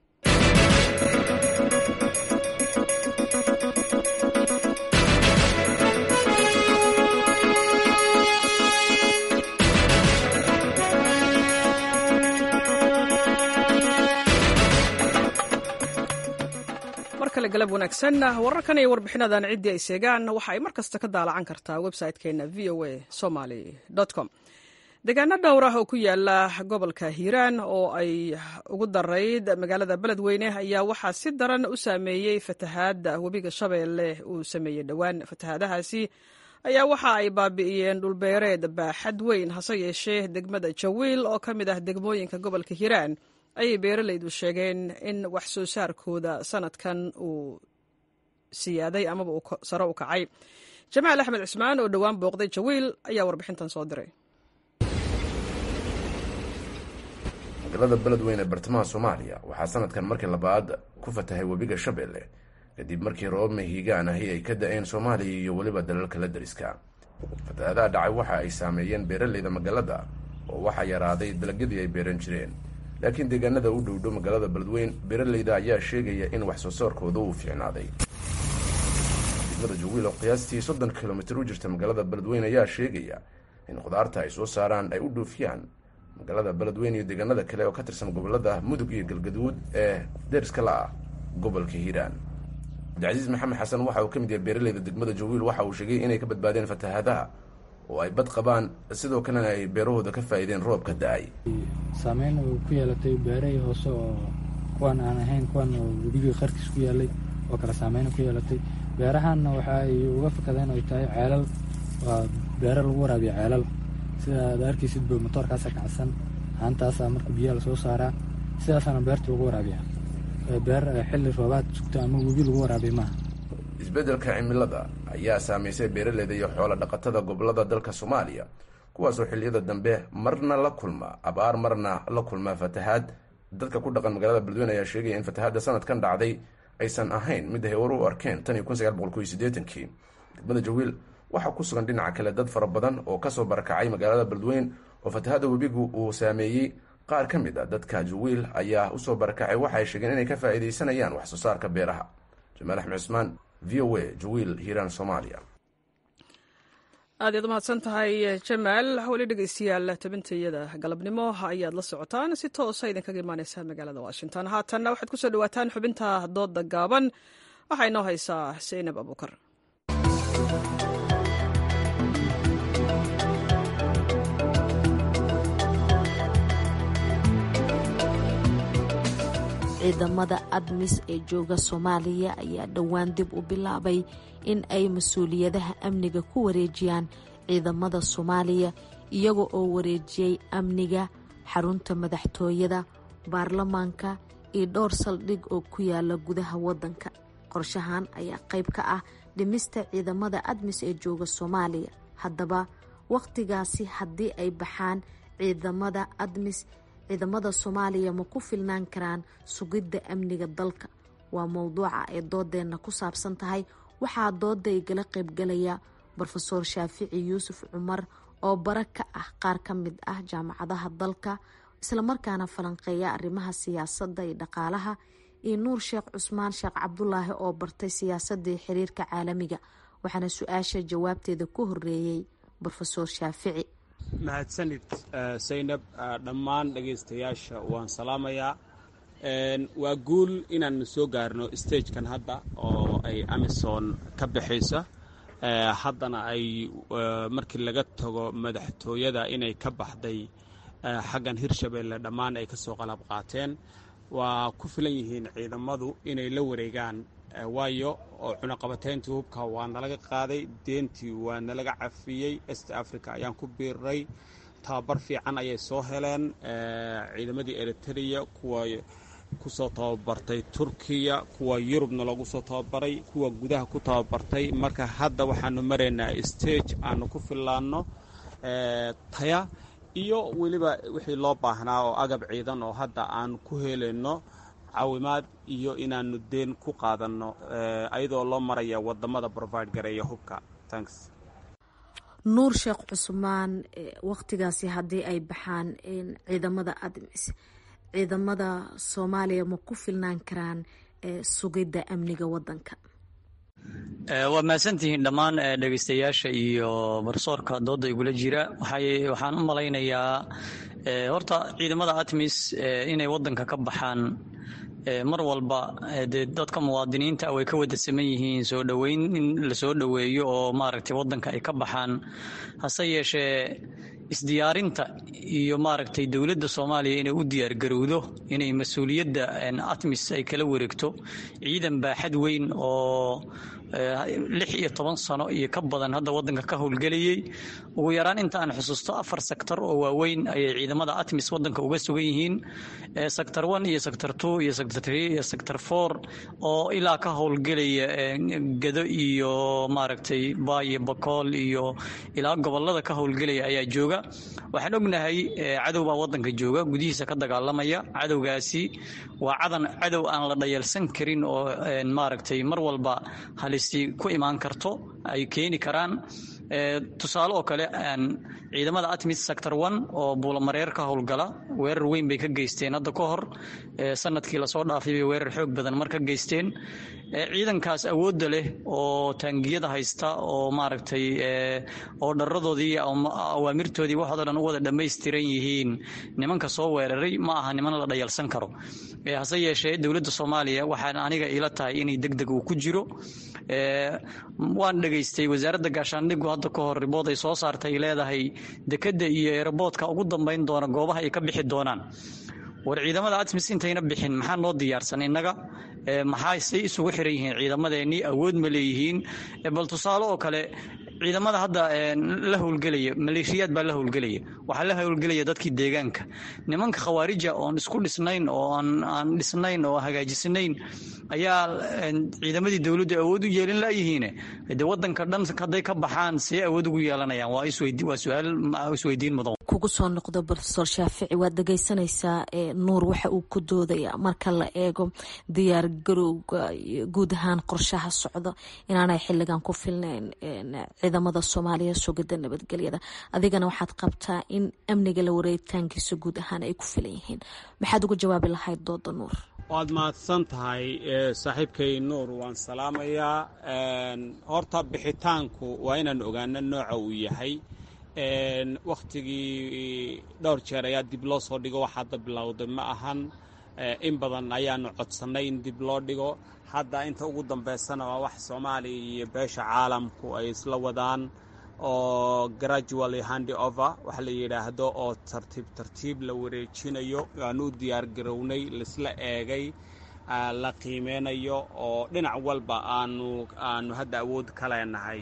markale galab wanaagsan wararkan iyo warbixinadan ciddii ay seegaan waxa ay mar kasta ka daalacan kartaa website-keena v o a somaly com deegaano dhowr ah oo ku yaala gobolka hiiraan oo ay ugu darayd magaalada beledweyne ayaa waxaa si daran u saameeyey fatahaadda webiga shabeelle uu sameeyey dhowaan fatahaadahaasi ayaa waxa ay baabi'iyeen dhulbeereed baaxad weyn hase yeeshee degmada jawiil oo ka mid ah degmooyinka gobolka hiiraan ayay beeralaydu sheegeen in wax soo saarkooda sanadkan uu siyaaday amaba uu sare u kacay jamaal axmed cismaan oo dhowaan booqday jawiil ayaa warbixintan soo diray magaalada beledweyne ee bartamaha soomaaliya waxaa sanadkan markii labaad ku fatahay webiga shabeelle kadib markii roobab mahiigaan ahi ay ka da-een soomaaliya iyo weliba dalalka la dariska fatahaadaha dhacay waxa ay saameeyeen beeralayda magaalada oo waxaa yaraaday dalagyadii ay beeran jireen laakiin deegaanada u dhowdhow magaalada beledweyn beeralayda ayaa sheegaya in wax soo saarkooda uu fiicnaaday degmada jawiil oo qiyaastii soddon kilomitir u jirta magaalada beledweyn ayaa sheegaya in khudaarta ay soo saaraan ay u dhoofiyaan magaalada beledweyn iyo deegaanada kale oo ka tirsan gobolada mudug iyo galgaduud ee deriska la ah gobolka hiiraan cabdicasiis maxamed xasan waxa uu ka mid yahay beeralayda degmada jawiil waxa uu sheegay inay ka badbaadeen fatahaadaha oo ay bad qabaan sidoo kalena ay beerahooda ka faa'iideen roobka da-ay saameyn uu ku yeelatay beerahii hoose oo kuwan aan ahayn kuwan oo webigii qarkiis ku yaalay oo kale saameyn ku yeelatay beerahanna waxa ay uga fakadeen ay tahay ceelal waa beero lagu waraabiya ceelal sida aad arkaysid ba motoorkaasa kacsan haantaasaa marka biyaha lasoo saaraa sidaasaana beerta lagu waraabiya beer xilli roobaad sugta ama webi lagu waraabiya maaha isbeddelka cimilada ayaa saameysay beeraleyda iyo xoolo dhaqatada gobolada dalka soomaaliya kuwaasoo xilliyada dambe marna la kulma abaar marna la kulma fatahaad dadka ku dhaqan magaalada beledweyne ayaa sheegaya in fatahaadda sanadkan dhacday aysan ahayn mid ay hor u arkeen tan iyo kun sagaal boqol koiyo siddeetankii degmada jawiil waxaa ku sugan dhinaca kale dad fara badan oo kasoo barakacay magaalada beledweyn oo fatahaadda webigu uu saameeyey qaar ka mid a dadka jawiil ayaa usoo barakacay waxa ay sheegeen inay ka faa'iidaysanayaan wax soo saarka beeraha jamaal axmed cusmaan v o a jawiil hiiraan soomaaliya aad yaad umahadsan tahay jamaal weli dhegeystayaal tabintayada galabnimo ayaad la socotaan si toosa idinkaga imaaneysaa magaalada washington haatanna waxaad kusoo dhawaataan xubinta dooda gaaban waxaa inoo haysaa zaynab abuukar ciidamada admis ee jooga soomaaliya ayaa dhowaan dib u bilaabay in ay mas-uuliyadaha amniga ku wareejiyaan ciidamada soomaaliya iyaga oo wareejiyey amniga xarunta madaxtooyada baarlamaanka iyo dhowr saldhig oo ku yaala gudaha wadanka qorshahan ayaa qayb ka ah dhimista ciidamada admis ee jooga soomaaliya haddaba wakhtigaasi haddii ay baxaan ciidamada admis ciidamada soomaaliya ma ku filnaan karaan sugidda amniga dalka waa mowduuca ay doodeenna ku saabsan tahay waxaa dooda igala qaybgalaya rofeor shaafici yuusuf cumar oo bara ka ah qaar ka mid ah jaamacadaha dalka islamarkaana falanqeeya arrimaha siyaasadda iyo dhaqaalaha iyo nuur sheekh cusmaan sheekh cabdulaahi oo bartay siyaasadii xiriirka caalamiga waxaana su-aasha jawaabteeda ku horeeyey rofeor shaafici mahadsanid saynab dhammaan dhegaystayaasha waan salaamayaa waa guul inaanu soo gaarno stagekan hadda oo ay amison ka baxayso haddana ay markii laga tago madaxtooyada inay ka baxday xaggan hirshabeelle dhammaan ay ka soo qalab qaateen waa ku filan yihiin ciidamadu inay la wareegaan waayo oo cunaqabateyntii hubka waa nalaga qaaday deentii waa nalaga cafiyey est africa ayaan ku biiray tababar fiican ayay soo heleen ciidamadii eritrea kuwa kusoo tababartay turkiya kuwa yurubna loogu soo tababaray kuwa gudaha ku tababartay marka hadda waxaanu maraynaa stage aanu ku fillaanno taya iyo weliba wixii loo baahnaa oo agab ciidan oo hadda aan ku helayno caawimaad iyo inaanu deen ku qaadanno ayadoo loo maraya wadamada provide gareeya hubka tanks nuur sheekh cusmaan wakhtigaasi haddii ay baxaan ciidamada admis ciidamada soomaaliya ma ku filnaan karaan sugidda amniga wadanka waa mahadsantihiin dhammaan dhegeystayaasha iyo barsoorka dooda igula jira waxaan u malaynayaa horta ciidamada atmis inay wadanka ka baxaan mar walba dee dadka muwaadiniinta way ka wada saman yihiin soo dhoweyn in lasoo dhoweeyo oo maaragtay wadanka ay ka baxaan hase yeeshee isdiyaarinta iyo maaragtay dowladda soomaaliya inay u diyaargarowdo inay mas-uuliyadda atmis ay kala wareegto ciidan baaxad weyn oo lix iyo toban sano iyo ka badan hadda wadanka ka howlgelayay ugu yaraan inta aan xusuusto afar sektor oo waaweyn ayay ciidamada atmis wadanka uga sugan yihiin sector one iyo sector two iyo sector three iyo sector four oo ilaa ka howlgelaya gado iyo maaragtay baayo bakool iyo ilaa gobolada ka howlgelaya ayaa jooga waxaan ognahay cadow baa wadanka jooga gudihiisa ka dagaalamaya cadowgaasi waa cadan cadow aan la dhayalsan karin oo maaragtay mar walba halis ku imaan karto ay keeni karaan tusaale oo kale ciidamada atmis sector one oo buulamareer ka howlgala weerar weyn bay ka geysteen hadda ka hor sanadkii lasoo dhaafay bay weerar xoog badan mar ka geysteen ciidankaas awoodda leh oo taangiyada haysta oo maaragtay oo dharadoodii awaamirtoodii waxoodo dhan u wada dhammaystiran yihiin nimanka soo weeraray ma aha niman la dhayalsan karo hase yeeshee dowladda soomaaliya waxaan aniga ila tahay inay deg deg uu ku jiro waan dhegaystay wasaaradda gaashaandhigu hadda ka hor ribood ay soo saartay leedahay dekedda iyo eeraboodka ugu dambayn doona goobaha ay ka bixi doonaan war ciidamada atmis intayna bixin maxaa noo diyaarsan innaga maxaa say isugu xiran yihiin ciidamadeenii awood ma leeyihiin bal tusaale oo kale ciidamada hadda la howlgelaya maleeshiyaad baa la howlgelaya waxaa la howlgelaya dadkii deegaanka nimanka khawaarija oon isku dhisnayn oo aan dhisnayn oo hagaajisnayn ayaa ciidamadii dowladdu awood u yeelin layihiin de wadanka dhan hadday ka baxaan see awood ugu yeelanayaan waa su-aal isweydiin mudan kugu soo noqdo rofeor shaafici waad dhegeysanaysaa nuur waxa uu ku doodaya marka la eego diyaar garowga guud ahaan qorshaha socda inaanay xiligan ku filnayn ciidamada soomaaliya sugida nabadgelyada adigana waxaad qabtaa in amniga la wareegitaankiisa guud ahaan ay ku filan yihiin maxaad uga jawaabi lahayd dooda nuur waad mahadsan tahay saaxiibkay nuur waan salaamayaa horta bixitaanku waa inaan ogaano nooca uu yahay wakhtigii dhowr jeer ayaa dib loo soo dhigo wax hadda bilowday ma ahan in badan ayaanu codsannay in dib loo dhigo hadda inta ugu dambaysana waa wax soomaaliya iyo beesha caalamku ay isla wadaan oo gradually handi over waxa la yidhaahdo oo tartiib tartiib la wareejinayo aanu u diyaar garownay laisla eegay la qiimeynayo oo dhinac walba aanu aanu hadda awood ka leenahay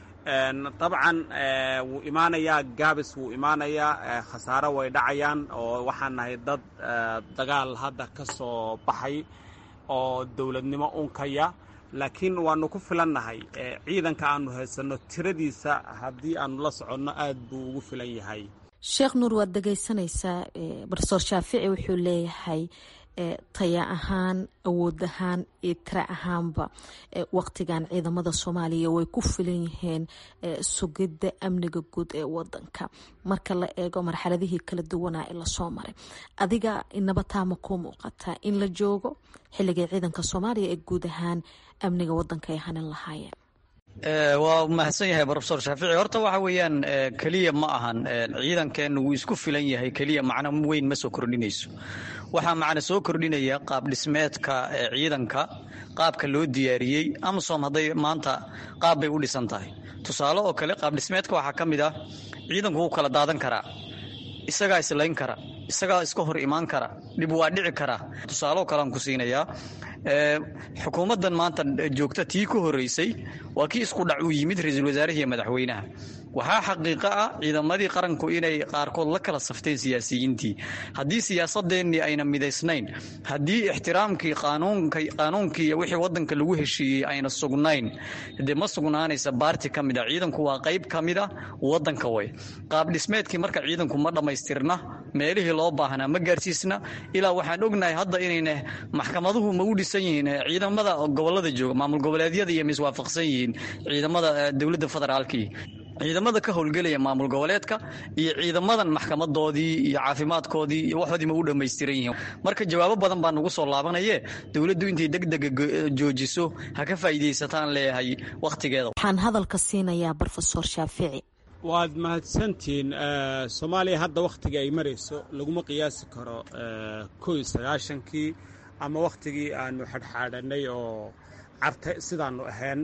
dabcan wuu imaanayaa gaabis wuu imaanayaa khasaaro way dhacayaan oo waxaan nahay dad dagaal hadda ka soo baxay oo dowladnimo unkaya laakiin waanu ku filannahay ciidanka aanu haysanno tiradiisa haddii aanu la soconno aad buu ugu filan yahay sheekh nuur waad dhegaysanaysaa barsoor shaafici wuxuu leeyahay taya ahaan awood ahaan iyo tira ahaanba waqtigan ciidamada soomaaliya way ku filan yihiin sugidda amniga guud ee wadanka marka la eego marxaladihii kala duwanaa ee lasoo maray adiga inaba taama kuu muuqataa in la joogo xilligay ciidanka soomaaliya ee guud ahaan amniga wadanka ay hanin lahaayeen waa mahadsan yahay rofesor shaafici horta waxa weeyaan keliya ma ahan ciidankeenu wuu isku filan yahay keliya macno weyn ma soo kordhinayso waxaa macna soo kordhinaya qaab dhismeedka ciidanka qaabka loo diyaariyey amasom hadday maanta qaab bay u dhisan tahay tusaale oo kale qaab dhismeedka waxaa ka mid ah ciidanku wuu kala daadan karaa isagaa islayn kara isagaa iska hor imaan kara dhib waa dhici karaa tusaaleoo kalean ku siinayaa xukuumaddan maanta joogta tii ku horeysay waa kii isku dhac uu yimid ra-iisul wasaarahi iyo madaxweynaha waxaa xaqiiqo ah ciidamadii qaranku inay qaarkood la kala safteen siyaasiyiintii haddii siyaasadeennii ayna midaysnayn haddii ixtiraamkii qaanuunkii iyo wixii wadanka lagu heshiiyey ayna sugnayn dee ma sugnaanaysa baarti ka mid a ciidanku waa qayb ka mid a wadanka way qaab dhismeedkii marka ciidanku ma dhammaystirna meelihii loo baahnaa ma gaarsiisna ilaa waxaan ognahay hadda inayna maxkamaduhu ma u dhisan yihiin ciidamada gobolada jooga maamul goboleedyada iyo miswaafaqsan yihiin ciidamada dowladda federaalkii ciidamada ka howlgelaya maamul goboleedka iyo ciidamadan maxkamadoodii iyo caafimaadkoodii iyo waxoodii ma u dhammaystiran yihiin marka jawaabo badan baa nagu soo laabanaye dowladdu intay degdega joojiso ha ka faa'iidaysataan leeyahay wakhtigeeda waxaan hadalka siinayaa brofesor shaafici waad mahadsantihiin soomaaliya hadda wakhtiga ay marayso laguma qiyaasi karo ko iyo sagaashankii ama wakhtigii aanu xadhxaadhanay oo carta sidaanu ahayn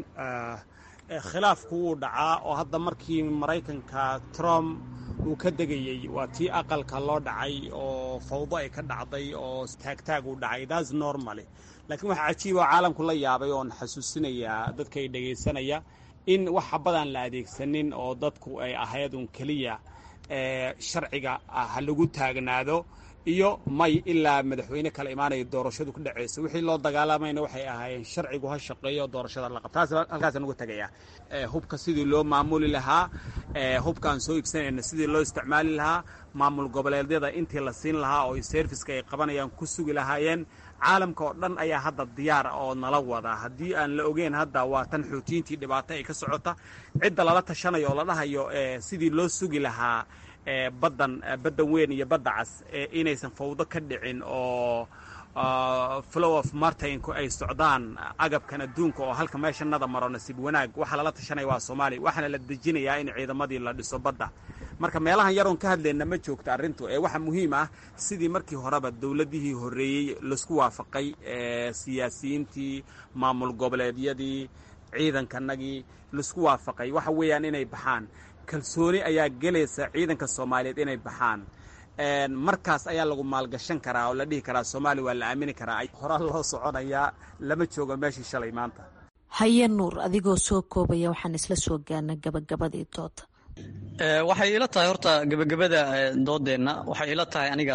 khilaafku wuu dhacaa oo hadda markii maraykanka trump uu ka degayey waa tii aqalka loo dhacay oo fawdo ay ka dhacday oo taagtaag uu dhacay das normaly laakiin waxaa cajiiba oo caalamku la yaabay oon xasuusinayaa dadka ay dhegaysanaya in wax habadaan la adeegsanin oo dadku ay ahayd un keliya sharciga ha lagu taagnaado iyo may ilaa madaxweyne kala imaanaya doorashadu ku dhacaysa wixii loo dagaalamayna waxay ahaayeen sharcigu ha shaqeeyo doorashada la qabta taas halkaasaan uga tegaya hubka sidii loo maamuli lahaa hubkaan soo iibsanayna sidii loo isticmaali lahaa maamul goboleedyada intii la siin lahaa oo serviska ay qabanayaan ku sugi lahaayeen caalamka oo dhan ayaa hadda diyaar oo nala wada haddii aan la ogeyn hadda waa tan xoutiyiintii dhibaato ay ka socota cidda lala tashanayo oo la dhahayo sidii loo sugi lahaa baddan baddan weyn iyo badda cas inaysan fawdo ka dhicin oo flow of martinku ay socdaan agabkan adduunka oo halka meeshanada maro nasiib wanaag waxaa lala tashanaya waa soomaaliya waxaana la dejinayaa in ciidamadii la dhiso badda marka meelahan yaroon ka hadlayna ma joogto arrintu ee waxaa muhiim ah sidii markii horeba dowladihii horreeyey laisku waafaqay siyaasiyiintii maamul goboleedyadii ciidankanagii laisku waafaqay waxa weeyaan inay baxaan kalsooni ayaa gelaysa ciidanka soomaaliyeed inay baxaan markaas ayaa lagu maalgashan karaa oo la dhihi karaa soomaaliya waa la aamini karaa horaa loo soconayaa lama joogo meeshii shalay maanta haye nuur adigoo soo koobaya waxaan isla soo gaarnay gabagabadii dooda waxay ila tahay horta gebagabada doodeenna waxay ila tahay aniga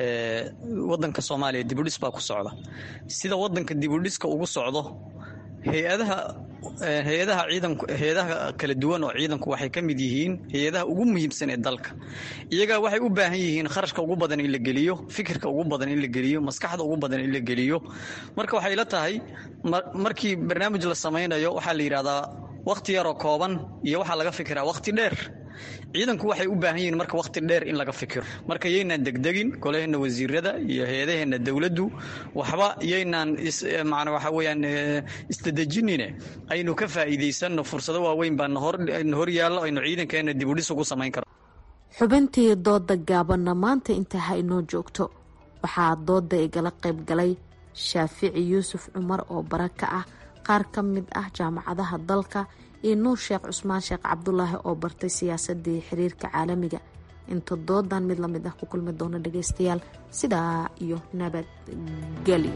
wadanka soomaaliya dibudhis baa ku socda sida wadanka dibudhiska ugu socdo hay-adaha hay-adaha ciidanku hay-adaha kala duwan oo ciidanku waxay ka mid yihiin hay-adaha ugu muhiimsan ee dalka iyaga waxay u baahan yihiin kharashka ugu badan in la geliyo fikirka ugu badan in la geliyo maskaxda ugu badan in la geliyo marka waxay la tahay markii barnaamij la samaynayo waxaa la yidhahdaa wakhti yaroo kooban iyo waxaa laga fikiraa wakhti dheer ciidanku waxay u baahan yihiin marka wakhti dheer in laga fikiro marka yaynaan degdegin golaheenna wasiirada iyo hay-adaheenna dowladdu waxba yaynaan macna waxa weeyaan isdadejinine aynu ka faa'iidaysanno fursado waaweyn baa na hor yaallo aynu ciidankeenna dibudhis ugu samayn karo xubintii dooda gaabanna maanta intaa ha inoo joogto waxaa dooda igala qayb galay shaafici yuusuf cumar oo bara ka ah qaar ka mid ah jaamacadaha dalka iyo nuur sheekh cusmaan sheekh cabdulaahi oo bartay siyaasadii xiriirka caalamiga inta doodan mid lamid ah ku kulmi doono dhageystayaal sidaa iyo nabadgelyo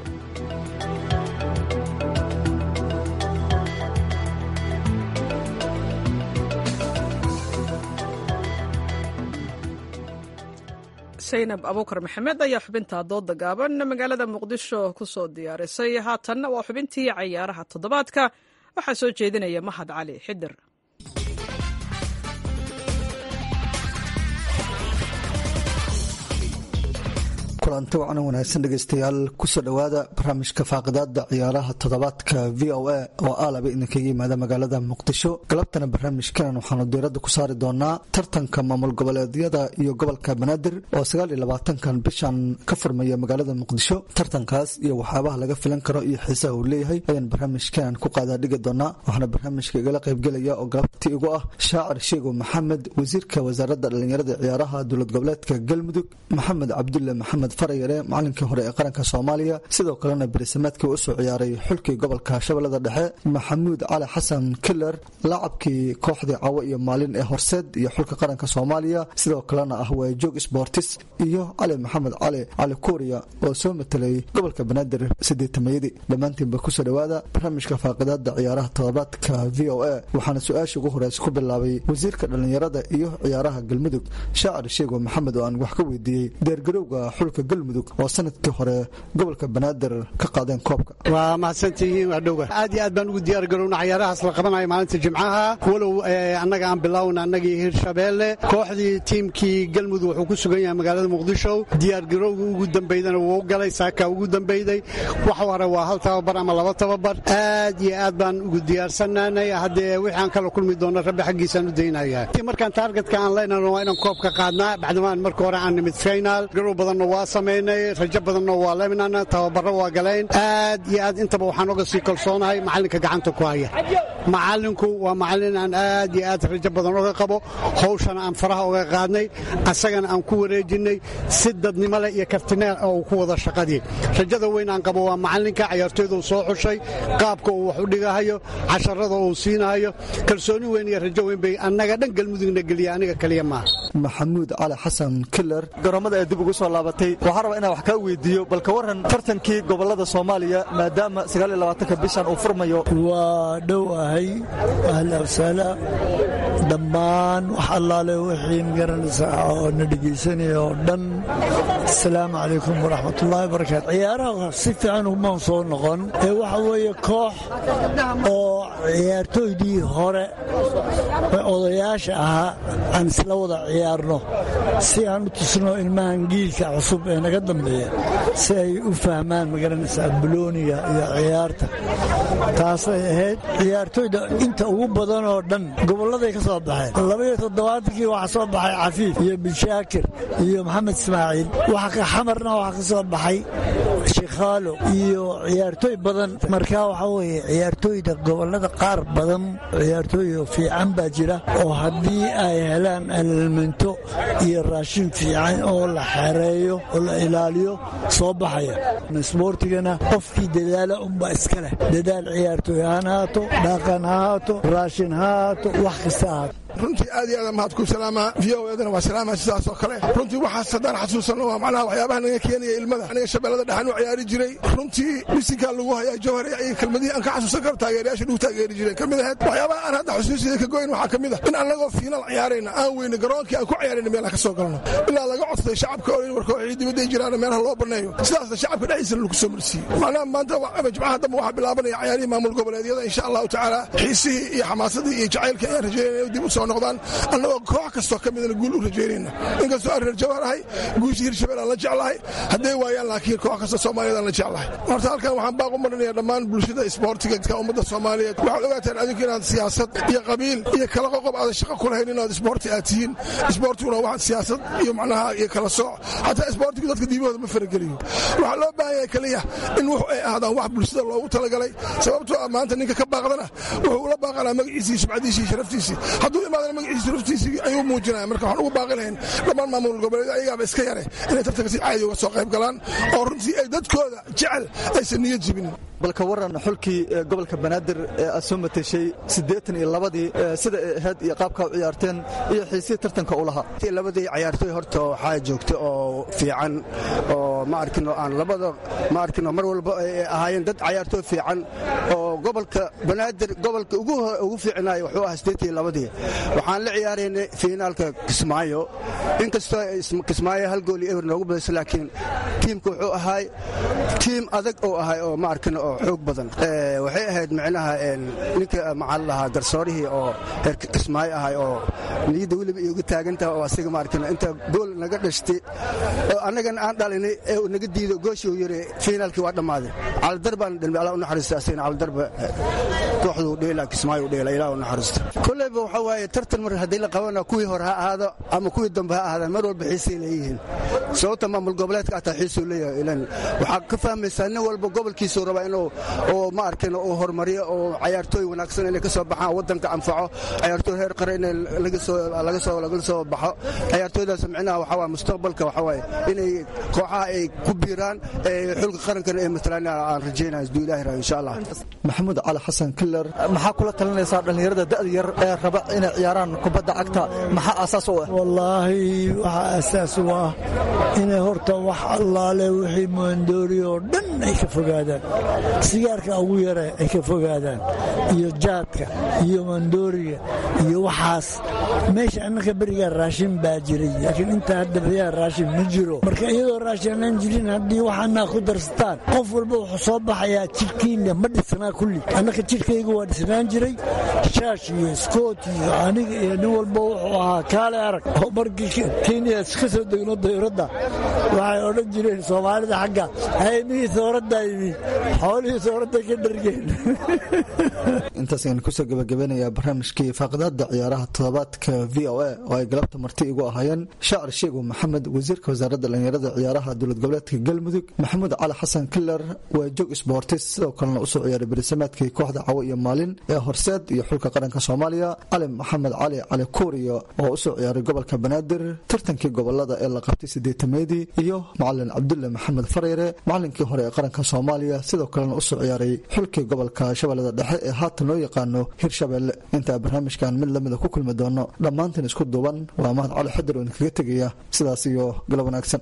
saynab abuukar maxamed ayaa xubinta dooda gaaban magaalada muqdisho ku soo diyaarisay haatanna waa xubintii cayaaraha toddobaadka waxaa soo jeedinaya mahad cali xidir kulanti wacan wanaagsan dhegeystayaal kusoo dhowaada barnaamijka faaqidaada ciyaaraha toddobaadka v o a oo aalaba idinkaga yimaada magaalada muqdisho galabtana barnaamijkan waxaanu diirada ku saari doonaa tartanka maamul goboleedyada iyo gobolka banaadir oo sagaaliyo labaatankan bishan ka furmaya magaalada muqdisho tartankaas iyo waxyaabaha laga filan karo iyo xiisaha uu leeyahay ayaan barnaamijkan ku qaadaa dhigi doonaa waxaana barnaamijka igala qaybgelaya oo galabti igu ah shaacir sheego maxamed wasiirka wasaaradda dhallinyarada ciyaaraha dowlad goboleedka galmudug maxamed cabdulle maxamed farayare macalinkii hore ee qaranka soomaaliya sidoo kalena berisamaadkii usoo ciyaaray xulkii gobolka shabeellada dhexe maxamuud cali xasan kiler laacabkii kooxdii cawo iyo maalin ee horseed iyo xulka qaranka soomaaliya sidoo kalena ah waajoog sbortis iyo cali maxamed cali cali kuuriya oo soo matelay gobolka banaadir sideetamayadii dhammaantiinba kusoo dhowaada barnaamijka faaqidaada ciyaaraha todobaadka v o a waxaana su-aasha ugu horeysa ku bilaabay wasiirka dhallinyarada iyo ciyaaraha galmudug shaacir sheego maxamed oo aan wax ka weydiiyey deergarowga xulka galmudug oo sanadkii hore gobolka banaadir ka qaadeen koobka waa mahadsantihiin waa dhowga aad iyo aad baan ugu diyaar garowna cayaarahaas la qabanayo maalinta jimcaha walow annaga aan bilaawna annagii hirshabeelle kooxdii tiimkii galmudug wuxuu ku sugan yahay magaalada muqdisho diyaargarowga ugu dambeydana wuu galay saaka ugu dambeyday wax hore waa hal tababar ama laba tababar aad iyo aad baan ugu diyaarsanaanay haddee wixii aan kala kulmi doono rabbi xaggiisaan u daynaya markaan taargetka aan leynano waa inaan koobka qaadnaa bacdamaan marka hore aan nimid final garow badanna waa samaynay rajo badanna waa leminana tababaro waa galeen aad iyo aad intaba waxaan oga sii kalsoonahay macalinka gacanta ku haya macalinku waa macalin aan aad iyo aad rajo badan oga qabo hawshana aan faraha oga qaadnay asagana aan ku wareejinay si dadnimo leh iyo kartineel oo ku wada shaqadii rajada weyn aan qabo waa macalinka cayaartooyda uu soo xushay qaabka uu wax u dhigahayo casharada uu siinahayo kalsooni weyn iyo rajo weyn bay annaga dhan galmudugna geliya aniga kaliya maaha maxamuud cali xasan kiler garoomada ee dib ugu soo laabatay waxaa raba inaan wax kaa weydiiyo balka waran tartankii gobolada soomaaliya maadaama sagaaliyolabaatanka bishan uu furmayo waa dhow ahay ahla wasaala dhammaan wax allaale wixii magaranaysaa oo na dhegaysanaya oo dhan asalaamu calaykum waraxmatullaahi barakaatu ciyaaraha si fiican umaan soo noqon ee waxa weeye koox oo ciyaartooydii hore odayaasha ahaa aan isla wada ciyaarno si aan u tusno ilmahan giilka cusub ee naga dambeeya si ay u fahmaan magaranaysaa bulooniga iyo ciyaarta taasay ahayd ciyaartooyda inta ugu badan oo dhan gobolladay ka soo baxeen labaiyo toddobaatankii waxaa soo baxay cafiif iyo bishaakir iyo maxamed ismaaciil xamarna waxaa ka soo baxay shikhaalo iyo ciyaartooy badan markaa waxaa weeye ciyaartooyda gobollada qaar badan ciyaartooy fiican baa jira oo haddii ay helaan alelmento iyo raashin fiican oo la xereeyo oo la ilaaliyo soo baxaya isboortigana qofkii dadaala unbaa iska leh dadaal ciyaartooy haan haato dhaqan ha haato raashin ha haato wax kasta haato runtii aad iyo aad mahad ku salaamaa v o edana waa salaama sidaas oo kale runtii waxaas haddaan xasuusanno waa macnaha waxyaabaha naga keenaya ilmada aniga shabeellada dhexan u ciyaari jiray runtii bisinkaa lagu hayaa jawhar iyo kelmadihii aan ka xasuusan karo taageerayaasha dhugu taageeri jireen ka mid ahayd waxyaabaha aan hadda xusuusiyada ka goyn waxaa ka mid ah in annagoo fiinal ciyaarayna aan weyne garoonkii aan ku ciyaarayna meelaan ka soo galno ilaa laga codsaday shacabka oo in warkooxii dibadday jiraan meelaha loo banneeyo sidaasna shacabka dhexdiisana lagu soo marsiiyey macnaha maanta jimcaha dambe waxaa bilaabanaya ciyaarihii maamul goboleedyada insha allahu tacaala xiisihii iyo xamaasadii iyo jacaylkii ayaan rajeynaya inuu dib u soo soo noqdaan annagoo koox kastoo ka midana guul u rajaynayna inkastoo aan reer jawhar ahay guusha hirshabeel aan la jeclahay hadday waayaan laakiin koox kasta soomaaliyeed aan la jeclahay horta halkan waxaan baaq u marinaya dhammaan bulshada isboortiga ka ummadda soomaaliyeed waxaad ogaataan adinku inaad siyaasad iyo qabiil iyo kala qoqob aadan shaqo ku lahayn inaad isboorti aad tihiin isboortiguna waxaad siyaasad iyo macnaha iyo kala sooc xataa isboortigu dadka diimahooda ma farageliyo waxaa loo baahan yahay keliya in wax ay ahdaan wax bulshada loogu talagalay sababtoo ah maanta ninka ka baaqdana wuxuu ula baaqanaa magaciisii subcadiisii sharaftiisii hadduu imaadana magaciisii sharaftiisii ayuu muujinaya marka waxaan ugu baaqi lahayn dhammaan maamul goboleed ayagaaba iska yare inay tartanka si caadi uga soo qayb galaan oo runtii ay dadkooda jecel aysan niyad jibin balka waran xulkii gobolka banaadir ee aad soo mateshay siddeetan iyo labadii sida ay ahayd iyo qaabkaa u ciyaarteen iyo xiisihii tartanka u lahaa labadii ciyaartoy horta waxaa joogta oo fiican oo ma arkino aan labada ma arkino mar walba ay ahaayeen dad ciyaartoy fiican oo gobolka banaadir gobolka ugu fiicnaay wuxuu ahaa siddeetan iyo labadii waxaan la ciyaaraynay fiinaalka kismaayo inkastoo kismaayo hal gool iyo ewer noogu badaysa laakiin tiimka wuxuu ahaay tiim adag oo ahay oo ma arkino oo xoog badan waxay ahayd micnaha ninka maxaa lahaa garsoorihii oo reer kismaayo ahay oo niyadda weliba iyoga taagantaha oo asiga ma arkino inta gool naga dhashtay oo annagana aan dhalinay ee uu naga diido gooshii uu yiri fiinaalkii waa dhammaaday calidar baan dhalmay allah u naxariista asigana calidarba kooxduu dheela kismaayo u dheela ilaah u naxariista kolleyba waxa waaye tartan mar haddii la qabana kuwii hore ha ahaado ama kuwii dambe ha ahaadaan mar walba xiisay leeyihiin sababta maamul goboleedka ataa xiisuu leeyahay ilan waxaa ka fahmaysaa nin walba gobolkiisuu rabaa inuu oo ma arkino uu horumariyo oo cayaartooy wanaagsan inay ka soo baxaan waddanka anfaco cayaartooy heer qare in laga soo laga soo laga soo baxo cayaartooydaas micnaha waxa waa mustaqbalka waxa waaye inay kooxaha ay ku biiraan xulka qarankana ay matalaan aan rajaynaya isduu ilaahi raa insha allah maxamuud cali xasan killer maxaa kula talinaysaa dhallinyarada da'da yar ee raba inay ciyaaraan kubadda cagta maxaa aasaas u ah wallaahi waxaa aasaas u ah inay horta wax allaale wixii maandoori oo dhan ay ka fogaadaan sigaarka ugu yare ay ka fogaadaan iyo jaadka iyo maandooriga iyo waxaas meesha annaka berigaa raashin baa jiray laakiin intaa hadda berigaa raashin ma jiro marka iyadoo raashin aan jirin haddii waxaanaa ku darsataan qof walba wuxuu soo baxayaa jidhkiina ma dhisnaa kulli annaka jidhkayga waa dhisnaan jiray shaash iyo skoot iyo aniga iyo nin walba wuxuu ahaa kaale arag oo markii kenya ka soo degno dayuradda waxay odhan jireen soomaalida xagga haymihii sooraddaa yimi xoolihii sooradda ka dhargeen intaas ayaan kusoo gabagabeynayaa barnaamijkii faaqidaada ciyaaraha toddobaadka v o a oo ay galabta marti igu ahaayeen shaacir sheego maxamed wasiirka wasaaradda dhallinyarada ciyaaraha dowlad goboleedka galmudug maxamuud cali xasan kiler waa joog sboortis sidoo kalena usoo ciyaaray berisameedkii kooxda cawo iyo maalin ee horseed iyo xulka qaranka soomaaliya cali maxamed cali cali kuuriyo oo usoo ciyaaray gobolka banaadir tartankii gobolada ee la qabtay sideetameedii iyo macalin cabdulle maxamed fareyre macalinkii hore ee qaranka soomaaliya sidoo kalena usoo ciyaaray xulkii gobolka shabeellada dhexe ee haatan loo yaqaano hirshabelle intaa barnaamijkan mid lamida ku kulmi doono dhammaantiin isku duuban waa mahad cali xadir oo idinkaga tegaya sidaas iyo galab wanaagsan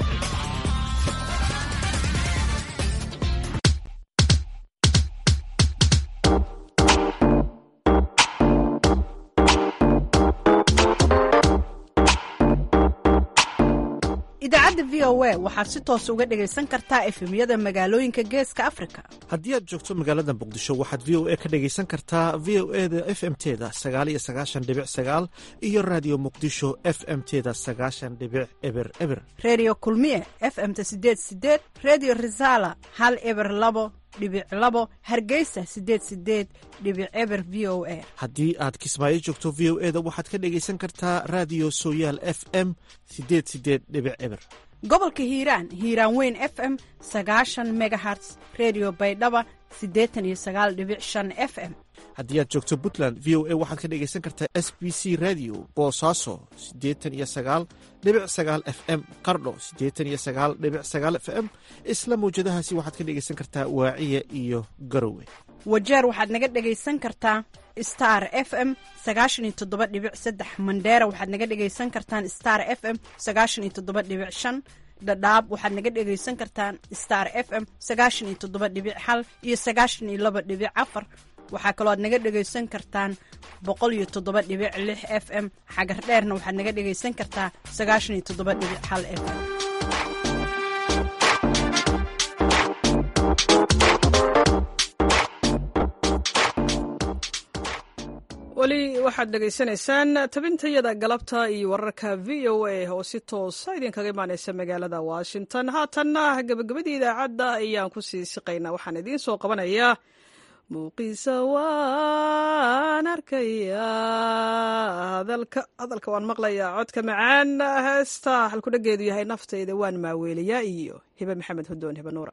idaacadda v o a waxaad si toos uga dhegaysan kartaa efemyada magaalooyinka geeska afrika haddii aad joogto magaalada muqdisho waxaad v o a ka dhegaysan kartaa v o e da f m teda sagaaliyo sagaashan dhibic sagaal iyo raadiyo muqdisho f m teda sagaashan dhibic eber eber reediyo kulmiye f m-ta sideed sideed reediyo risaala hal eber labo dhibic labo hargeysa sideed sideed dhibic eber v o a haddii aad kismaayo joogto v o e da waxaad ka dhegaysan kartaa raadiyo sooyaal f m sideed sideed dhibic eber gobolka hiiraan hiiraan weyn f m sagaashan megaherts redio baydhaba siddeetan iyo sagaal dhibic shan f m haddii aad joogto puntland v o a waxaad ka dhegaysan kartaa s b c radio boosaaso siddeetan iyo sagaal dhibic sagaal f m qardho siddeetan iyo sagaal dhibic sagaal f m isla mawjadahaasi waxaad ka dhegaysan kartaa waaciya iyo garowe wajeer waxaad naga dhegaysan kartaa star f m sagaashan iyo toddoba dhibic saddex mandheera waxaad naga dhegaysan kartaan star f m sagaashan iyo toddoba dhibic shan dhadhaab waxaad naga dhegaysan kartaan star f m sagaashan iyo toddoba dhibic hal iyo sagaashan iyo laba dhibic afar waxaa kaloo aad naga dhegaysan kartaan boqol iyo toddoba dhibic lix f m xagar dheerna waxaad naga dhegaysan kartaa sagaashan iyo toddoba dhibic hal f m weli weli waxaad dhegaysanaysaan tabintayada galabta iyo wararka v o a oo si toosa idinkaga imaaneysa magaalada washington haatanna gebagabadii idaacadda ayaan ku sii siqaynaa waxaan idiin soo qabanayaa muuqiisa waan arkayaa hadalka waan maqlayaa codka macaan heesta halkudhageedu yahay naftayda waan maaweeliyaa iyo hibe maxamed hudoon hibe nuura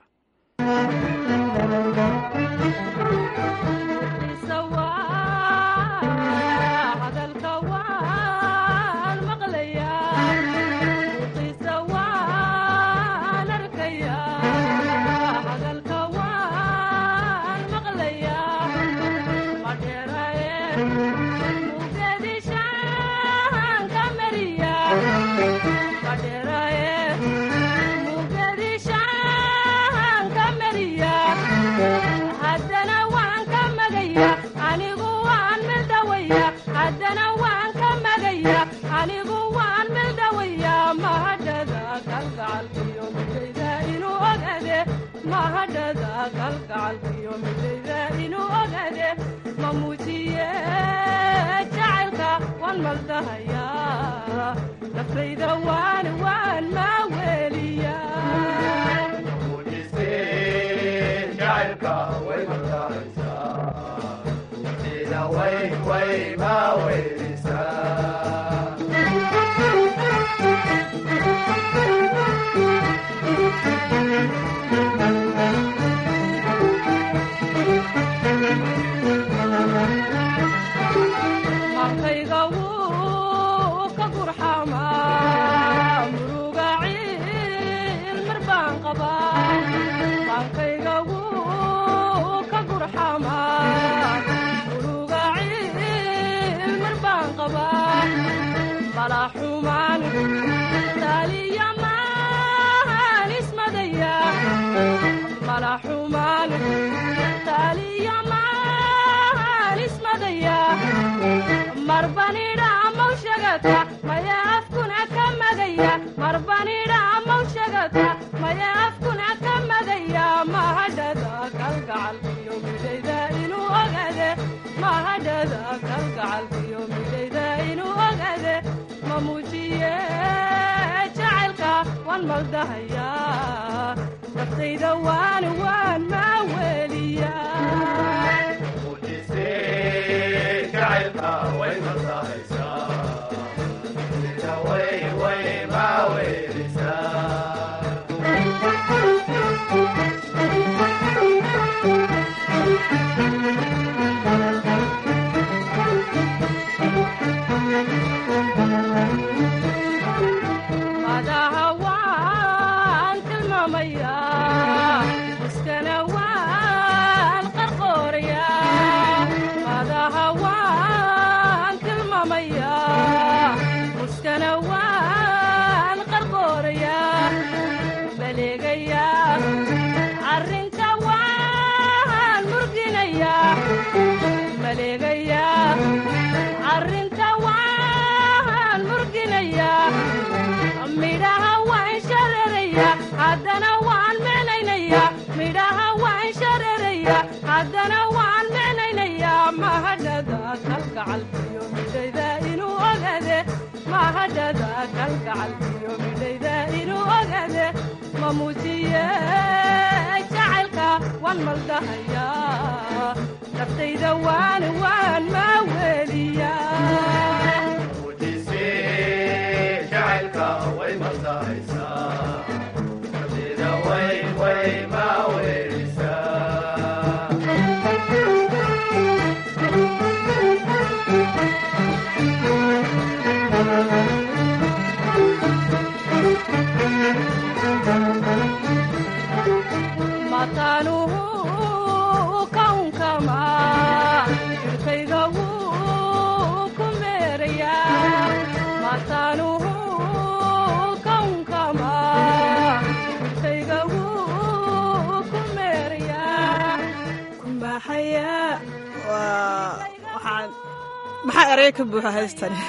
maxaa erey ka buuxa heestani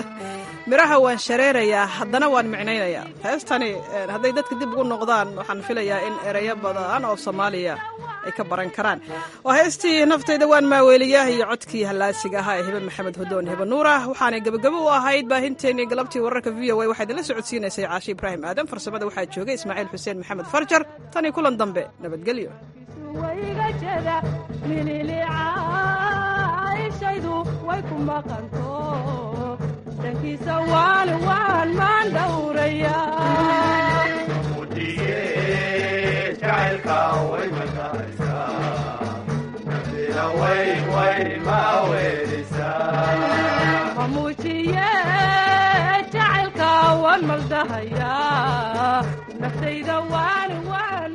miraha waan shareerayaa haddana waan micnaynayaa heestani hadday dadka dib ugu noqdaan waxaan filayaa in ereyo badan oo soomaaliya ay ka baran karaan waa heestii naftayda waan maaweeliyaah iyo codkii hallaasiga ahaa ee hebe maxamed hodoon hebe nuurah waxaanay gebagabo u ahayd baahinteenii galabtii wararka v o a waxaa idinla socodsiinaysay caashi ibraahim aadan farsamada waxaa joogay ismaaciil xuseen maxamed farjar tanii kulan dambe nabadgelyo shaydu way ku maqanto dhankiisa waan waan maan dhowraya mamuujiye jacaylka waan maldahaya naftayda waan waan